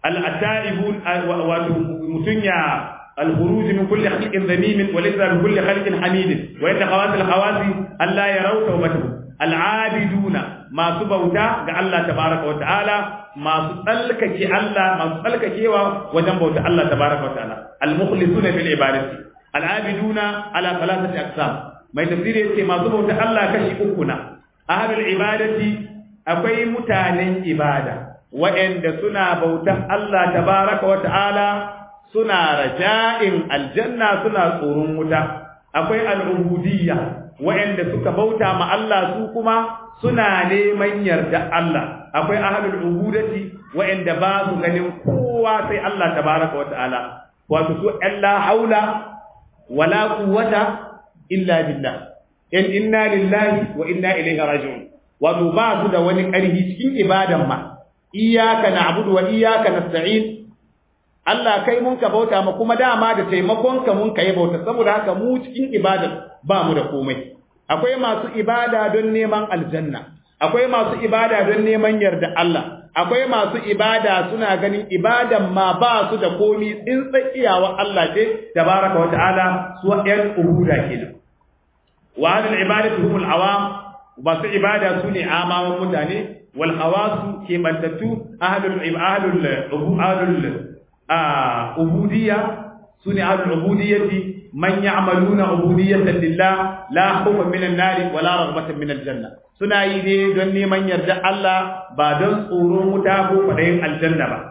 al-ataibun wato mutun ya al-khuruj min kulli khalqin dhamim wa laysa min kulli khalqin hamid wa inna khawas al-khawasi alla yaraw tawbatuhu al-abiduna masu bauta ga Allah tabaraka wa ta'ala masu tsalkake Allah masu tsalkakewa wajen bauta Allah tabaraka wa ta'ala al-mukhlisuna fil ibadati al-abiduna ala thalathati aqsam mai tafsiri yace masu bauta Allah kashi uku na ahlul ibadati akwai mutanen ibada waɗanda suna bautan Allah tabaraka wa ta'ala suna raja'in aljanna suna tsoron wuta akwai al'ubudiyya waɗanda suka bauta ma Allah su kuma suna neman yarda Allah akwai ahlul ubudati waɗanda ba su ganin kowa sai Allah tabaraka wa ta'ala wato su la haula wala quwwata illa billah in inna lillahi wa inna ilaihi raji'un wato ba su da wani ƙarfi cikin ibadan ma iyyaka na'budu wa iyyaka nasta'in Allah kai mun ka bauta ma kuma dama da taimakon ka mun kai bauta saboda haka mu cikin ibada ba mu da komai akwai masu ibada don neman aljanna akwai masu ibada don neman yarda Allah akwai masu ibada suna ganin ibadan ma ba su da komi in tsakiyawa Allah ce tabaraka wa ta'ala su ɗan ubuda kenan wa hadal ibadatu humul awam masu ibada su ne amawan mutane wal hawasu ke bantattu ahlul ahlul ahlul ubudiyya su ne ahlul ubudiyyati man ya'maluna ubudiyyatan lillah la khawfan minan nar wa la raghbatan minal janna suna yi ne don neman yarda Allah ba don tsoron wuta ko fadayin aljanna ba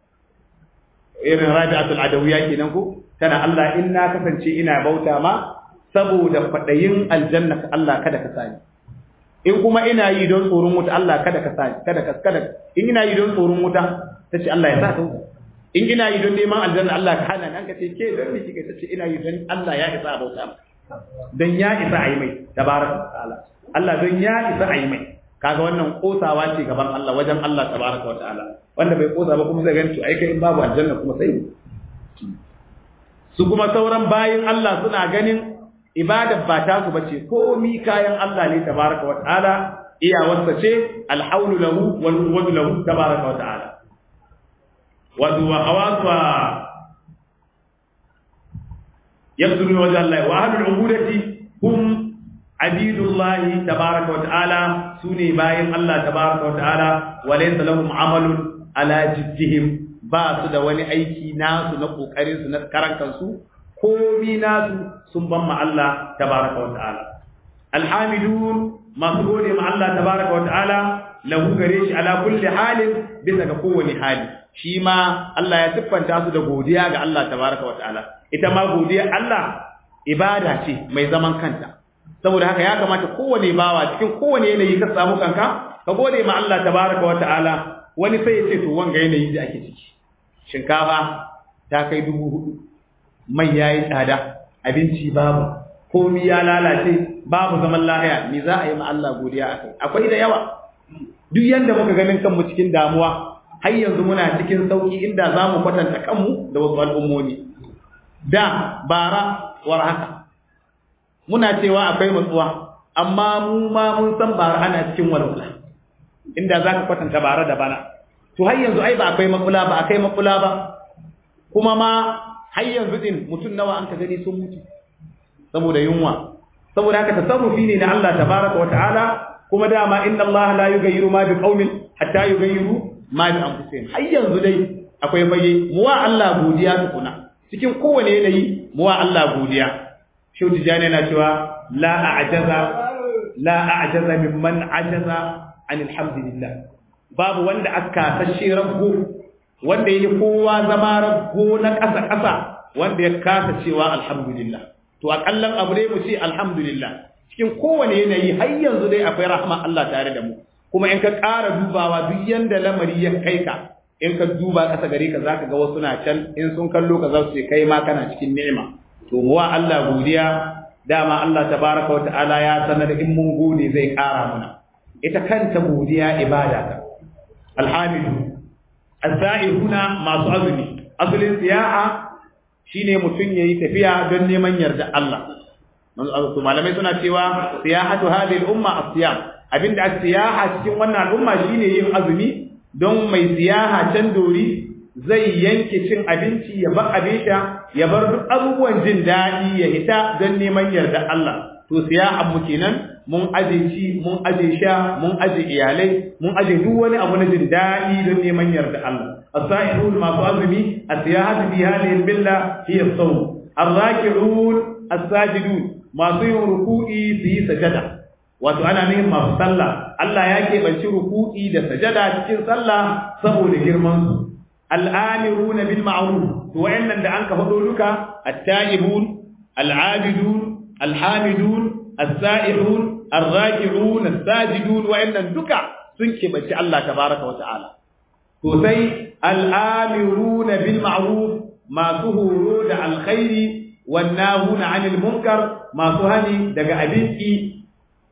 irin rabi'atul adawiyya kenan ko tana Allah in na kasance ina bauta ma saboda fadayin aljanna Allah kada ka sani in kuma ina yi don tsoron wuta Allah kada ka sani kada ka kada in ina yi don tsoron wuta tace Allah ya sa ka wuta in ina yi don neman aljanna Allah ka hana nan ka ce ke don me kike tace ina yi don Allah ya isa bauta dan ya isa ayi mai tabaraka ta'ala Allah don ya isa ayi mai kaga wannan kosawa ce gaban Allah wajen Allah tabaraka wa ta'ala wanda bai kosa ba kuma zai gani to ai kai in babu aljanna kuma sai su kuma sauran bayin Allah suna ganin ibadar ba ta su bace komi kayan Allah ne tabaraka wa ta'ala iyawarsa ce alhaulu lahu wal quwwatu lahu tabaraka wa ta'ala wa huwa hawasa yabdulu wajha Allah wa ahlul ubudati hum abidullah tabaraka wa ta'ala sune bayin Allah tabaraka wa ta'ala wa laysa lahum amalun ala jiddihim ba su da wani aiki nasu na kokarin su na karan kansu komi nasu sun ban ma Allah tabaraka wa ta'ala alhamidun masu gode ma Allah tabaraka wa ta'ala lahu gare shi ala kulli halin bisa ga kowane hali shi ma Allah ya siffanta su da godiya ga Allah tabaraka wa ta'ala ita ma godiya Allah ibada ce mai zaman kanta saboda haka ya kamata kowane bawa cikin kowane yanayi ka samu kanka ka gode ma Allah tabaraka wa ta'ala wani sai ya ce to wanga yanayi da ake ciki shinkafa ta kai dubu hudu mai yayi tsada abinci babu komi ya lalace babu zaman lahiya me za a yi ma Allah godiya akai akwai da yawa duk yanda muka ganin kanmu cikin damuwa har yanzu muna cikin sauki inda za mu kwatanta kanmu da wasu al'ummomi da bara war haka muna cewa akwai matsuwa amma mu ma mun san bara ana cikin walwala inda za ka kwatanta bara da bana to har yanzu ai ba akwai makula ba akai makula ba kuma ma har yanzu din mutum nawa an ka gani sun mutu saboda yunwa saboda haka tasarrufi ne na Allah tabaraka wa ta'ala kuma dama inna Allah la yughayyiru ma bi qaumin hatta yughayyiru ma bi anfusihim har yanzu dai akwai fage mu wa Allah godiya tukuna cikin kowane yanayi mu wa Allah godiya Shehu Tijani yana cewa la a'jaza la a'jaza mimman ajaza an alhamdulillah babu wanda aka sashe rabbo wanda yake kowa zama rabbo na ƙasa ƙasa wanda ya kasa cewa alhamdulillah to akallan abu ne mu ce alhamdulillah cikin kowane yanayi har yanzu dai akwai rahma Allah tare da mu kuma in ka ƙara dubawa duk yanda lamari ya kai ka in ka duba ƙasa gare ka zaka ga wasu na can in sun kallo ka za su ce kai ma kana cikin ni'ima to mu wa Allah godiya dama Allah tabaraka wa ta'ala ya sanar in mun gode zai ƙara mana ita kanta godiya ibada ta alhamidu azza'ihuna masu azumi asalin siyaha shine mutum yayi tafiya don neman yarda Allah manzo malamai suna cewa siyahatu hadhihi al-umma as-siyam abinda as-siyaha cikin wannan al'umma shine yin azumi don mai siyaha can dori zai yanke cin abinci ya bar abin sha ya bar duk abubuwan jin daɗi ya hita don neman yarda Allah to siya mu kenan mun aje ci mun aje sha mun aje iyalai mun aje duk wani abu na jin daɗi don neman yarda Allah as-sa'ihun masu azumi as-siyahatu fi hadhihi al-billa hiya as-sawm ar-raki'un as-sajidun masu yin ruku'i su yi sajada wato ana nufin masu sallah Allah ya keɓanci ruku'i da sajada cikin sallah saboda girman su al'amiruna bil ma'ruf to wayannan da anka fado duka at-ta'ibun al-'abidun al-hamidun as-sa'ihun ar-raki'un as-sajidun wayannan duka sun keɓanci Allah tabaraka wa ta'ala to sai al-amiruna bil ma'ruf masu horo da alkhairi wan nahuna 'anil munkar masu hani daga abinki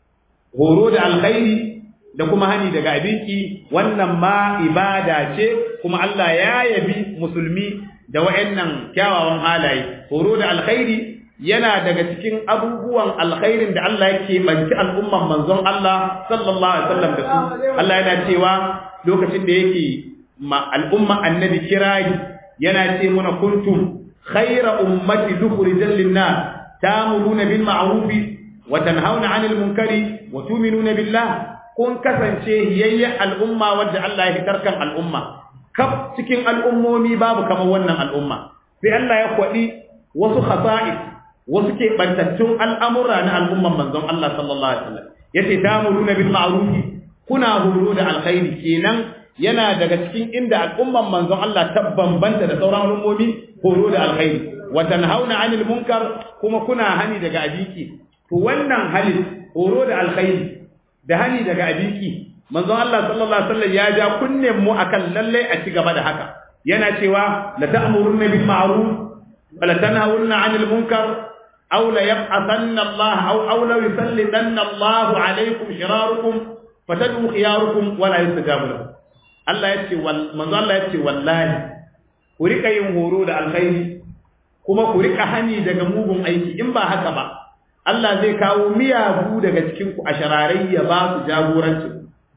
horo da alkhairi da kuma hani daga abinki wannan ma ibada ce kuma Allah ya yabi musulmi da wayannan kyawawan halaye horo da alkhairi yana daga cikin abubuwan alkhairin da Allah yake banci al'umman manzon Allah sallallahu alaihi wasallam da su Allah yana cewa lokacin da yake ma al'umma annabi kirayi yana ce muna kuntum khayra ummati dukhrijal lin-nas ta'muruna bil ma'ruf wa tanhauna 'anil munkari wa tu'minuna billah kun kasance hiyayya al'umma wadda Allah ya fitar kan al'umma kaf cikin al'ummomi babu kamar wannan al'umma sai Allah ya kwadi wasu khasa'is wasu ke bantattun al'amura na al'umman manzon Allah sallallahu alaihi wasallam yace ta'muruna bil ma'ruf kuna horo da alkhairi kenan yana daga cikin inda al'umman manzon Allah ta bambanta da sauran al'ummomi horo da alkhairi wa tanhauna 'anil munkar kuma kuna hani daga abiki to wannan halin horo da alkhairi da hani daga abiki manzon Allah sallallahu alaihi wasallam ya ja kunnen mu akan lalle a ci gaba da haka yana cewa la ta'muruna bil ma'ruf wa la tanhauna 'anil munkar aw la yab'athanna Allah aw aw la yusallitanna Allah 'alaykum shirarukum fatadu khiyarukum wa la yustajabu lakum Allah yace wal manzon Allah yace wallahi ku rika yin horo da alkhairi kuma ku rika hani daga mugun aiki in ba haka ba Allah zai kawo miyagu daga cikin ku a shararai ya ba su jagoranci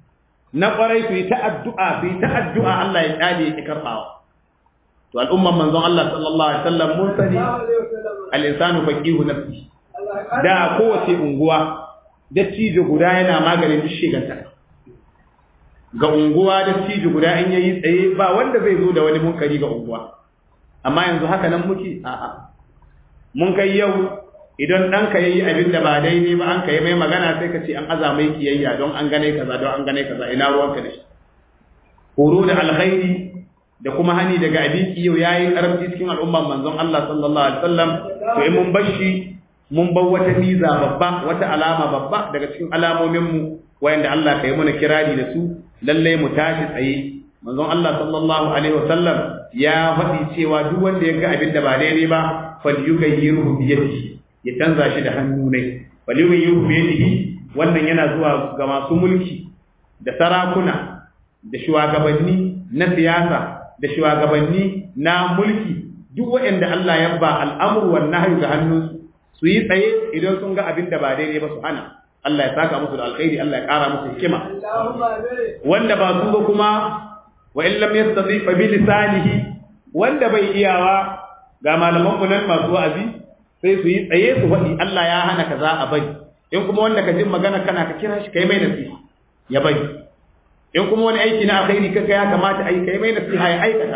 na kwarai su yi ta addu'a su yi ta addu'a Allah ya kyale ya karbawa to al'umman manzon Allah sallallahu alaihi wasallam mun sani al-insanu faqihu nafsi da kowace unguwa dattijo guda yana maganin duk shiganta ga unguwa dattijo guda in yayi tsaye ba wanda zai zo da wani munkari ga unguwa amma yanzu haka nan muke a'a mun kai yau idan ɗanka ya yi abin da ba daidai ba an ka yi mai magana sai ka ce an aza mai kiyayya don an gane kaza don an gane kaza ina ruwanka da shi horo da alkhairi da kuma hani daga abin yau ya yi ƙarfi cikin al'umman manzon Allah sallallahu alaihi wasallam to in mun bar shi mun bar wata niza babba wata alama babba daga cikin alamomin mu wayanda Allah ka yi mana kirari da su lalle mu tashi tsaye manzon Allah sallallahu alaihi wasallam ya faɗi cewa duk wanda ya ga abin da ba daidai ba falyughayyiru bi yadihi ya canza shi da hannu ne walimin yuhu biyadihi wannan yana zuwa ga masu mulki da sarakuna da shugabanni na siyasa da shugabanni na mulki duk waɗanda Allah ya ba al'amru wan nahyu ga hannunsu su yi tsaye idan sun ga abin da ba daidai ba su hana Allah ya saka musu da alkhairi Allah ya ƙara musu hikima wanda ba su ba kuma wa in lam yastati fa bi lisanihi wanda bai iyawa ga malaman mu nan masu wa'azi sai su yi tsaye su faɗi Allah ya hana kaza a bari in kuma wanda ka jin magana kana ka kira shi kai mai nasiha ya bari in kuma wani aiki na alkhairi kaga ya kamata ai kai mai nasiha ya aikata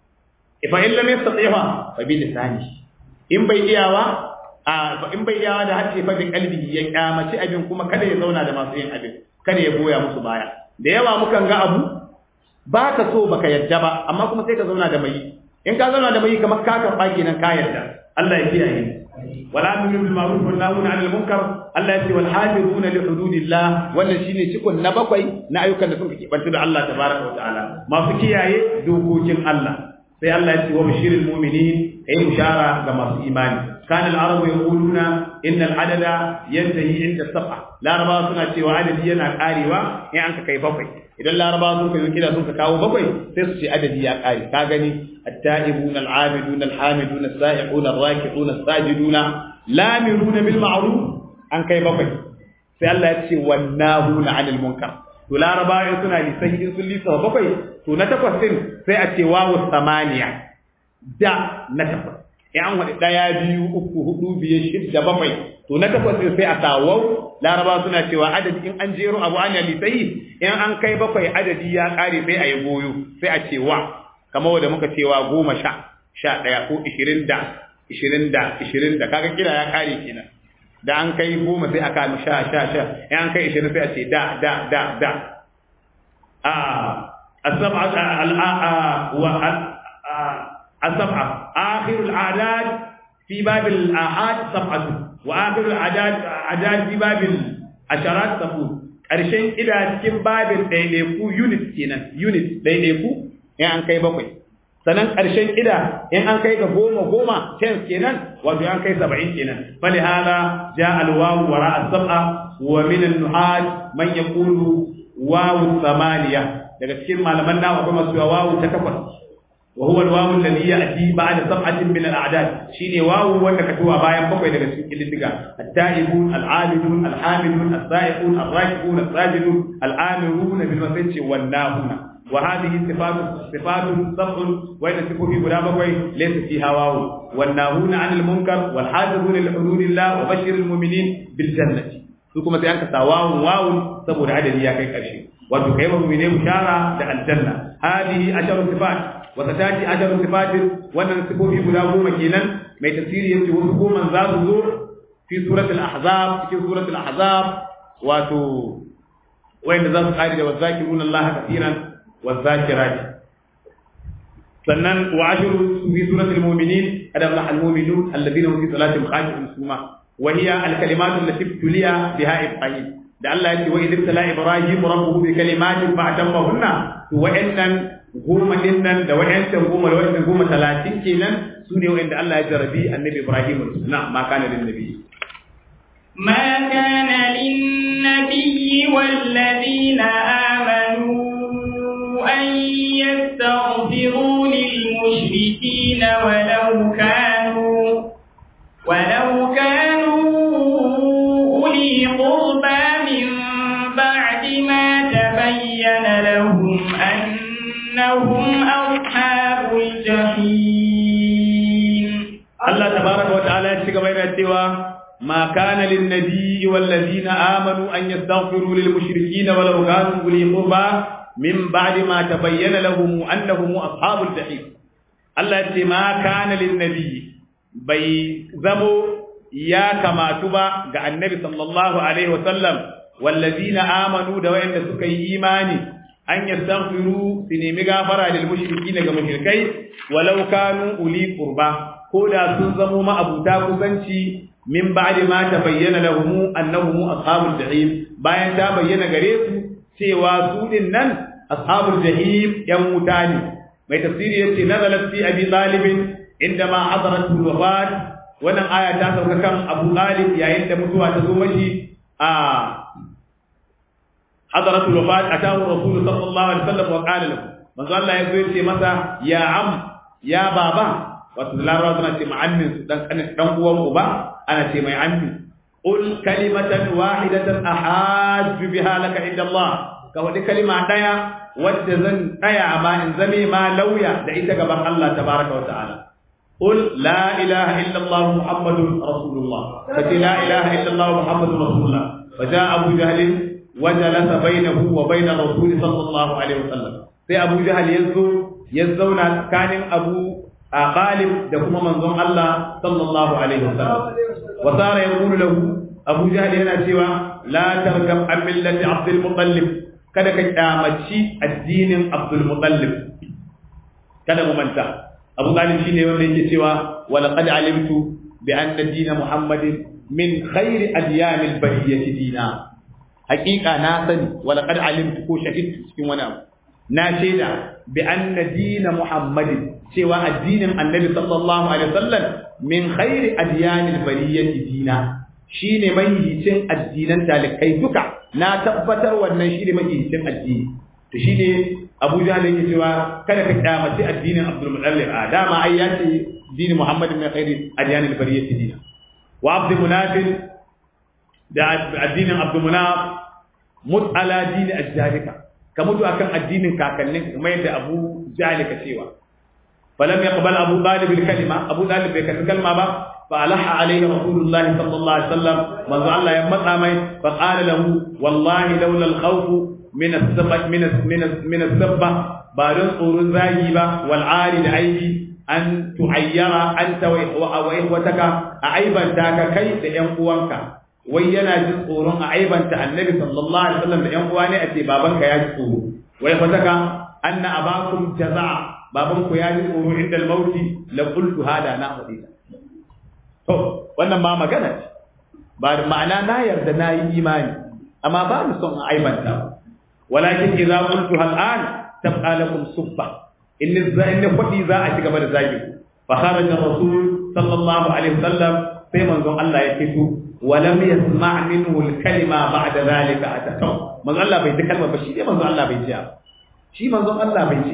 fa in lam yastati'a fa bi lisani in bai iyawa a in bai iyawa da harshe fa bi qalbi ya kyamaci abin kuma kada ya zauna da masu yin abin kada ya goya musu baya da yawa mukan ga abu ba ka so baka yadda ba amma kuma sai ka zauna da mai in ka zauna da mai kamar ka karɓa kenan ka yarda Allah ya kiyaye wala amru bil ma'ruf wa nahuna 'anil munkar Allah ya ce wal hafizuna li hududillah wannan shine cikon na bakwai na ayyukan da suka kibanta da Allah tabaraka wa ta'ala masu kiyaye dokokin Allah sai Allah ya ce wa bashiril mu'minin ay bushara ga masu imani kana al-arabu yaquluna inna al-adada yantahi inda sab'a laraba suna cewa adadi yana karewa in an ka kai bakwai idan laraba sun kai kida sun ka kawo bakwai sai su ce adadi ya kare ka gani at-ta'ibuna al-'abiduna al-hamiduna as-sa'iquna ar-raki'una as-sajiduna lamiruna bil ma'ruf an kai bakwai sai Allah ya ce wannahuna 'anil munkar to larabawa suna lissafi in sun lissafa bakwai to na takwas din sai a ce wawu samaniya da na takwas in an waɗi ɗaya biyu uku hudu biyar shidda bakwai to na takwas din sai a sa wau larabawa suna cewa adadi in an jero abu ana lissafi in an kai bakwai adadi ya ƙare sai a yi goyo sai a ce wa kamar wanda muka cewa goma sha sha ɗaya ko ishirin da ishirin da ishirin da kaga kira ya ƙare kenan da an kai goma sai aka sha sha sha in an kai ishirin sai a ce da da da da a asab'a wa asab'a akhirul adad fi babil ahad sab'atu wa akhirul adad adad fi babil asharat sabu karshen ida cikin babin ɗaiɗaiku unit kenan unit ɗaiɗaiku in an kai bakwai sannan ƙarshen ƙida in an kai ga goma goma tens kenan wato an kai saba'in kenan fali hada ja alwawu wara as-sab'a wa min an-nuhaj man yaqulu wawu samaniya daga cikin malaman nawa akwai masu wawu ta takwas wa huwa alwawu alladhi ya'ti ba'da sab'atin min al-a'dad shine wawu wanda ka tuwa bayan bakwai daga cikin kididdiga at-ta'ibun al-'abidun al-hamidun as-sa'iqun ar-rakibun as-sajidun al-amirun bil masajid wan nahuna وهذه صفات صفات سبع وإن صفوا في غلام ليس فيها واو والناهون عن المنكر والحافظون لحدود الله وبشر المؤمنين بالجنة su kuma sai an kasa wawun wawun saboda adadi ya kai karshe wato kai mu ne bushara da aljanna hadihi asharu sifat wa satati asharu sifatin wannan sifofi guda goma kenan mai tafsiri yace wasu goma za su zo fi suratul ahzab cikin suratul ahzab wato wanda za su kare da wazakiruna Allah kafiran والذاكرات سنن وعشر في سورة المؤمنين قد أفلح المؤمنون الذين هم في صلاتهم خاشعون ثم وهي الكلمات التي ابتلي بها إبراهيم da Allah ya ce wa idh tala ibrahim rabbuhu bi kalimatin fa atammahunna to wa'annan goma din nan da wa'annan goma da wa'annan goma talatin kenan su ne wa'anda Allah ya jarabi annabi ibrahim na ma kana lin nabi ما كان للنبي والذين آمنوا أن يستغفروا للمشركين ولو كانوا ولو كانوا أولي قربى من بعد ما تبين لهم أنهم أصحاب الجحيم الله تبارك وتعالى يشتكى بين السوى ما كان للنبي والذين آمنوا أن يستغفروا للمشركين ولو كانوا أولي قربى min ba'di ma tabayyana lahum annahum ashabul jahim Allah ce ma kana lin nabi bai zamo ya kamatu ba ga annabi sallallahu alaihi wa sallam wallazina amanu da wayanda suka yi imani an yastaghfiru su nemi gafara lil mushrikina ga mushrikai walau kanu uli qurba ko da sun zamo ma abuta kusanci min ba'di ma tabayyana lahum annahum ashabul jahim bayan ta bayyana gare su cewa su din nan ashabul jahim yan wuta ne mai tafsiri yace nazalat fi abi talib indama hadarat al-wafat wannan aya ta sauka kan abu talib yayin da mutuwa ta zo mashi a hadarat al-wafat atahu rasul sallallahu alaihi wasallam wa qala lahu manzo Allah ya zo yace masa ya am ya baba wato larabawa suna ce ma'ammin dan dan uwan uba ana ce mai ammi qul kalimatan wahidatan ahajju biha laka inda Allah ka wadi kalima daya wadda zan tsaya ma in zame ma lauya da ita gaban Allah tabaraka wa ta'ala qul la ilaha illa Allah muhammadun rasulullah kace la ilaha illa Allah muhammadun rasulullah fa jaa abu jahl wa jalasa bainahu wa bain rasul sallallahu alaihi wasallam sai abu jahl yazo ya zauna tsakanin abu Ghalib da kuma manzon Allah sallallahu alaihi wasallam wa sara yaqulu lahu Abu Jahl yana cewa la tarkab an millati Abdul Muttalib kada ka kyamaci addinin Abdul Muttalib kada mu manta Abu Talib shine wanda yake cewa wa laqad alimtu bi anna din Muhammadin min khairi adyanil bariyati dina haqiqa na sani wa laqad alimtu ko shahidtu cikin wani abu na shaida bi anna din Muhammadin cewa addinin Annabi sallallahu alaihi wasallam min khairi adyanil bariyati dina shine mahihicin addinan talikai duka na tabbatar wannan shine mahihicin addini to shine Abu Jahl yake cewa kada ka kyamaci addinin Abdul Muttalib a dama ai ya ce dini Muhammad min khairi adyanil bariyati dina wa Abdul Munaf da addinin Abdul Munaf mut ala dini ajjalika ka mutu akan addinin kakannin kuma yadda Abu Jahl ka cewa falam yaqbal Abu Talib al-kalima Abu Talib bai karbi kalma ba fa alaha alayhi rasulullahi sallallahu alaihi wasallam manzo Allah ya matsa mai fa qala lahu wallahi laula al-khawf min as-sabba min min min as-sabba ba don tsoron zagi ba wal ari da aiki an tu'ayyara anta wa ihwataka a aibanta ka kai da yan uwanka wai yana jin tsoron a aibanta annabi sallallahu alaihi wasallam da yan uwa ne a ce babanka ya ji tsoro wai fataka anna abakum jaza'a babanku ya ji tsoro inda al-mauti la qultu hada na hadisa to wannan ma magana ce ba ma'ana na yarda na yi imani amma ba ni son a aibanta walakin idza qultu hal an tabqa lakum subba in in fadi za a ci gaba da zagi fa kharaja rasul sallallahu alaihi wasallam sai manzon Allah ya fito ولم يسمع منه الكلمة بعد ذلك أتته من الله بيت كلمة بشي من الله بيت شي من الله بيت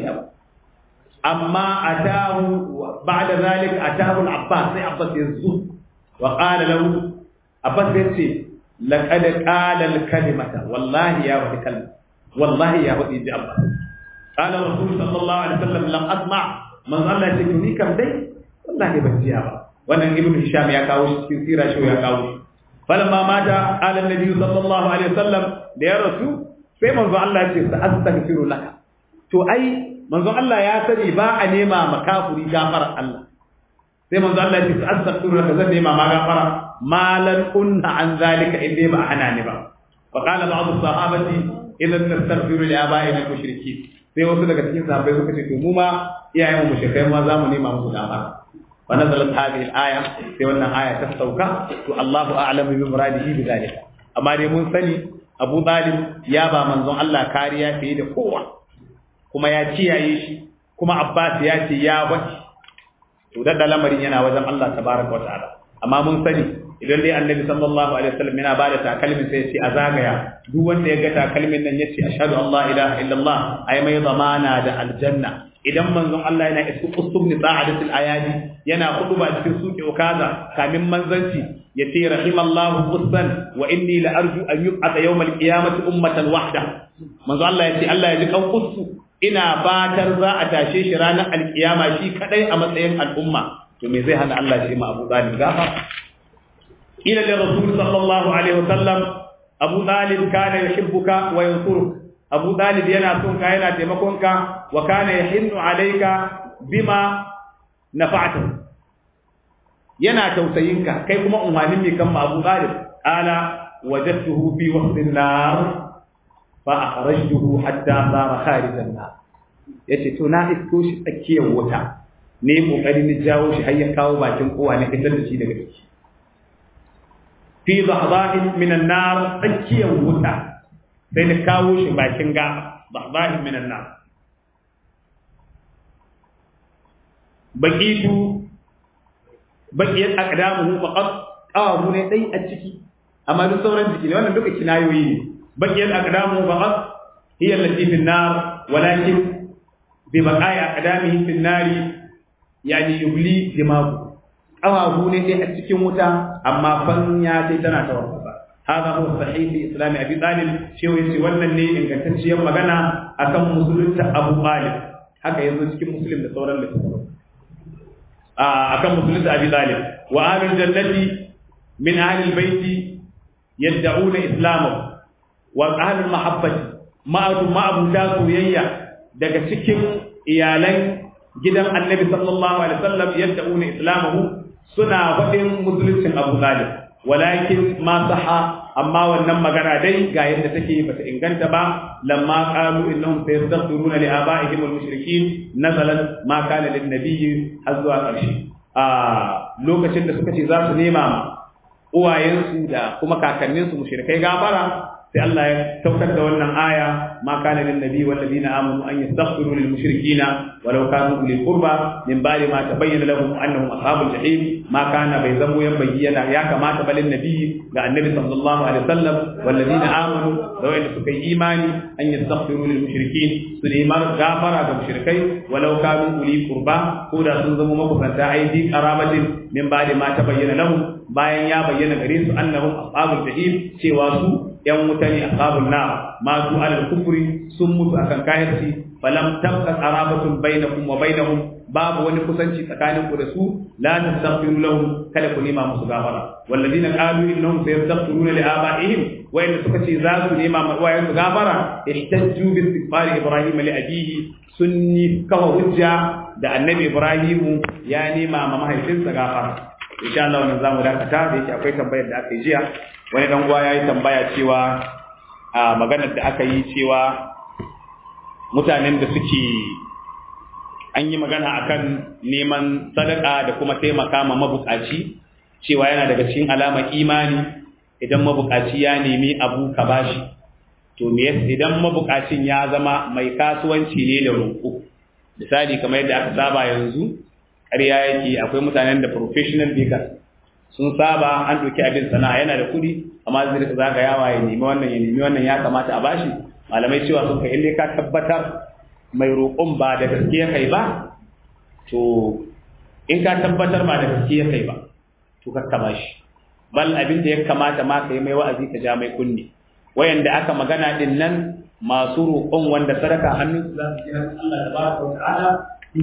أما أتاه بعد ذلك أتاه العباس سي عباس يزوه وقال له عباس يتي لقد قال الكلمة والله يا ودي كلمة والله يا ودي عباس قال الرسول صلى الله عليه وسلم لم أسمع من الله يتكني كم دي والله بيت wannan ibnu hisham ya kawo shi cikin sira shi ya kawo shi falamma mata qala annabi sallallahu alaihi wasallam da ya rasu sai manzo Allah ya ce sa astaghfiru laka to ai manzo Allah ya sani ba a nema makafuri gafara Allah sai manzo Allah ya ce sa astaghfiru laka zan nema ma gafara malan kunna an zalika in dai ba hana ni ba fa qala ba'd sahabati idan nastaghfiru li aba'ina al-mushrikeen sai wasu daga cikin sahabbai suka ce to mu ma iyayen mu mushrikai ma za mu nema musu gafara ونزلت هذه الآية في wannan aya ta sauka to Allahu a'lamu bi muradihi bi zalika amma dai mun sani Abu Talib ya ba manzon Allah kariya fiye da kowa kuma ya ciyaye shi kuma Abbas ya ce ya bace to da lamarin yana wajen Allah tabaraka wa ta'ala amma mun sani idan dai Annabi sallallahu alaihi wasallam yana bada takalmin sai ya ce a zagaya duk wanda ya ga takalmin nan ya ce ashhadu an la ilaha illallah ai mai zamana da aljanna idan manzon Allah yana isu usub ni sa'adatul ayadi yana ba cikin suke ukaza kamin manzanci yace rahimallahu qussan wa inni la arju an yub'atha yawmal qiyamati ummatan wahda manzon Allah yace Allah ya ji kan qussu ina fatar za a tashe shi ranar alkiyama shi kadai a matsayin al'umma to me zai hana Allah shi ma Abu Talib gafa ila da rasul sallallahu alaihi wasallam Abu Talib kana yuhibbuka wa yansuruka Abu Dalib yana son ka yana taimakon ka wa kana yahinnu alayka bima nafa'ta yana tausayin ka kai kuma umarnin mai kan Abu Dalib ala wajadtuhu fi waqtin nar fa akhrajtuhu hatta sara kharijan nar yace to na isko shi tsakiyar wuta ne kokari ni jawo shi har ya kawo bakin kowa ne fitar da shi daga ciki fi dhahdahin min an-nar tsakiyar wuta sai da kawo shi bakin gaba bahbahin minan nan baqitu baqiyat aqdamuhu faqat qawamu ne dai a ciki amma duk sauran jiki ne wannan duka kinayoyi ne baqiyat aqdamuhu faqat hiya allati fi an-nar walakin bi baqa'i aqdamihi fi an-nar yani yubli dimagu qawamu ne dai a cikin wuta amma fan ya dai tana tawarfa هذا هو الصحيح في اسلام ابي طالب شيء yace wannan ne ingantacciyar magana akan musulunta Abu Talib haka yanzu cikin muslim da sauran littattafai a akan musulunta Abi Talib wa ahlul jannati min ahli albayti yad'una islamahu wa ahlul mahabbati ma'atu ma'abuda soyayya daga cikin iyalan gidan Annabi sallallahu alaihi wasallam yad'una islamahu suna faɗin musuluncin Abu Talib walakin ma saha amma wannan magana dai ga yadda take bata inganta ba lamma qalu innahum sayastaghfiruna li abaihim wal mushrikeen nazalat ma kana lin nabiyyi hazwa qarshi a lokacin da suka ce za su nema ma uwayensu da kuma kakanninsu mushrikai gafara sai Allah ya saukar da wannan aya ma kana lin nabi wal ladina amanu an yastaghfiru lil mushrikina walau kanu ulil qurba min ba'di ma tabayyana lahum annahum ashabul jahim ma kana bai zamo yan bayyana ya kamata balin nabi ga annabi sallallahu alaihi wasallam wal ladina amanu da wanda suka yi imani an yastaghfiru lil mushrikin su neman gafara ga mushrikai walau kanu ulil qurba ko da sun zama makusanta aidi qarabatin min ba'di ma tabayyana lahum bayan ya bayyana gare su annahum ashabul jahim cewa su yan wuta ne ashabun nar ma su alal kufri sun mutu akan kafirci falam tabqa arabatun bainakum wa bainahum babu wani kusanci tsakanin ku da su la tastaghfiru lahum kada ku nema musu gafara walladina qalu innahum sayastaghfiruna li abaihim wa in suka ce za su nema ma wayan su gafara ihtajju bi istighfar ibrahim li abihi sunni kawa hujja da annabi ibrahim ya nema ma mahaifinsa gafara insha Allah wannan zamu dakata da yake akwai tambayar da aka yi jiya wani dan uwa yayi tambaya cewa a maganar da aka yi cewa mutanen da suke an yi magana akan neman sadaka da kuma taimaka ma mabukaci cewa yana daga cikin alama imani idan mabukaci ya nemi abu ka bashi to me idan mabukacin ya zama mai kasuwanci ne da roƙo misali kamar yadda aka saba yanzu ƙarya yake akwai mutanen da professional bakers sun saba an ɗauki abin sana'a yana da kuɗi amma zai rika zagayawa ya nemi wannan ya nemi wannan ya kamata a bashi malamai cewa sun kai inda ka tabbatar mai roƙon ba da gaske ya kai ba to in ka tabbatar ba da gaske ya kai ba to ka kama shi bal abin da ya kamata ma ka yi mai wa'azi ka ja mai kunni wayanda aka magana din nan masu roƙon wanda sadaka hannun su za su ji Allah tabaraka wa ta'ala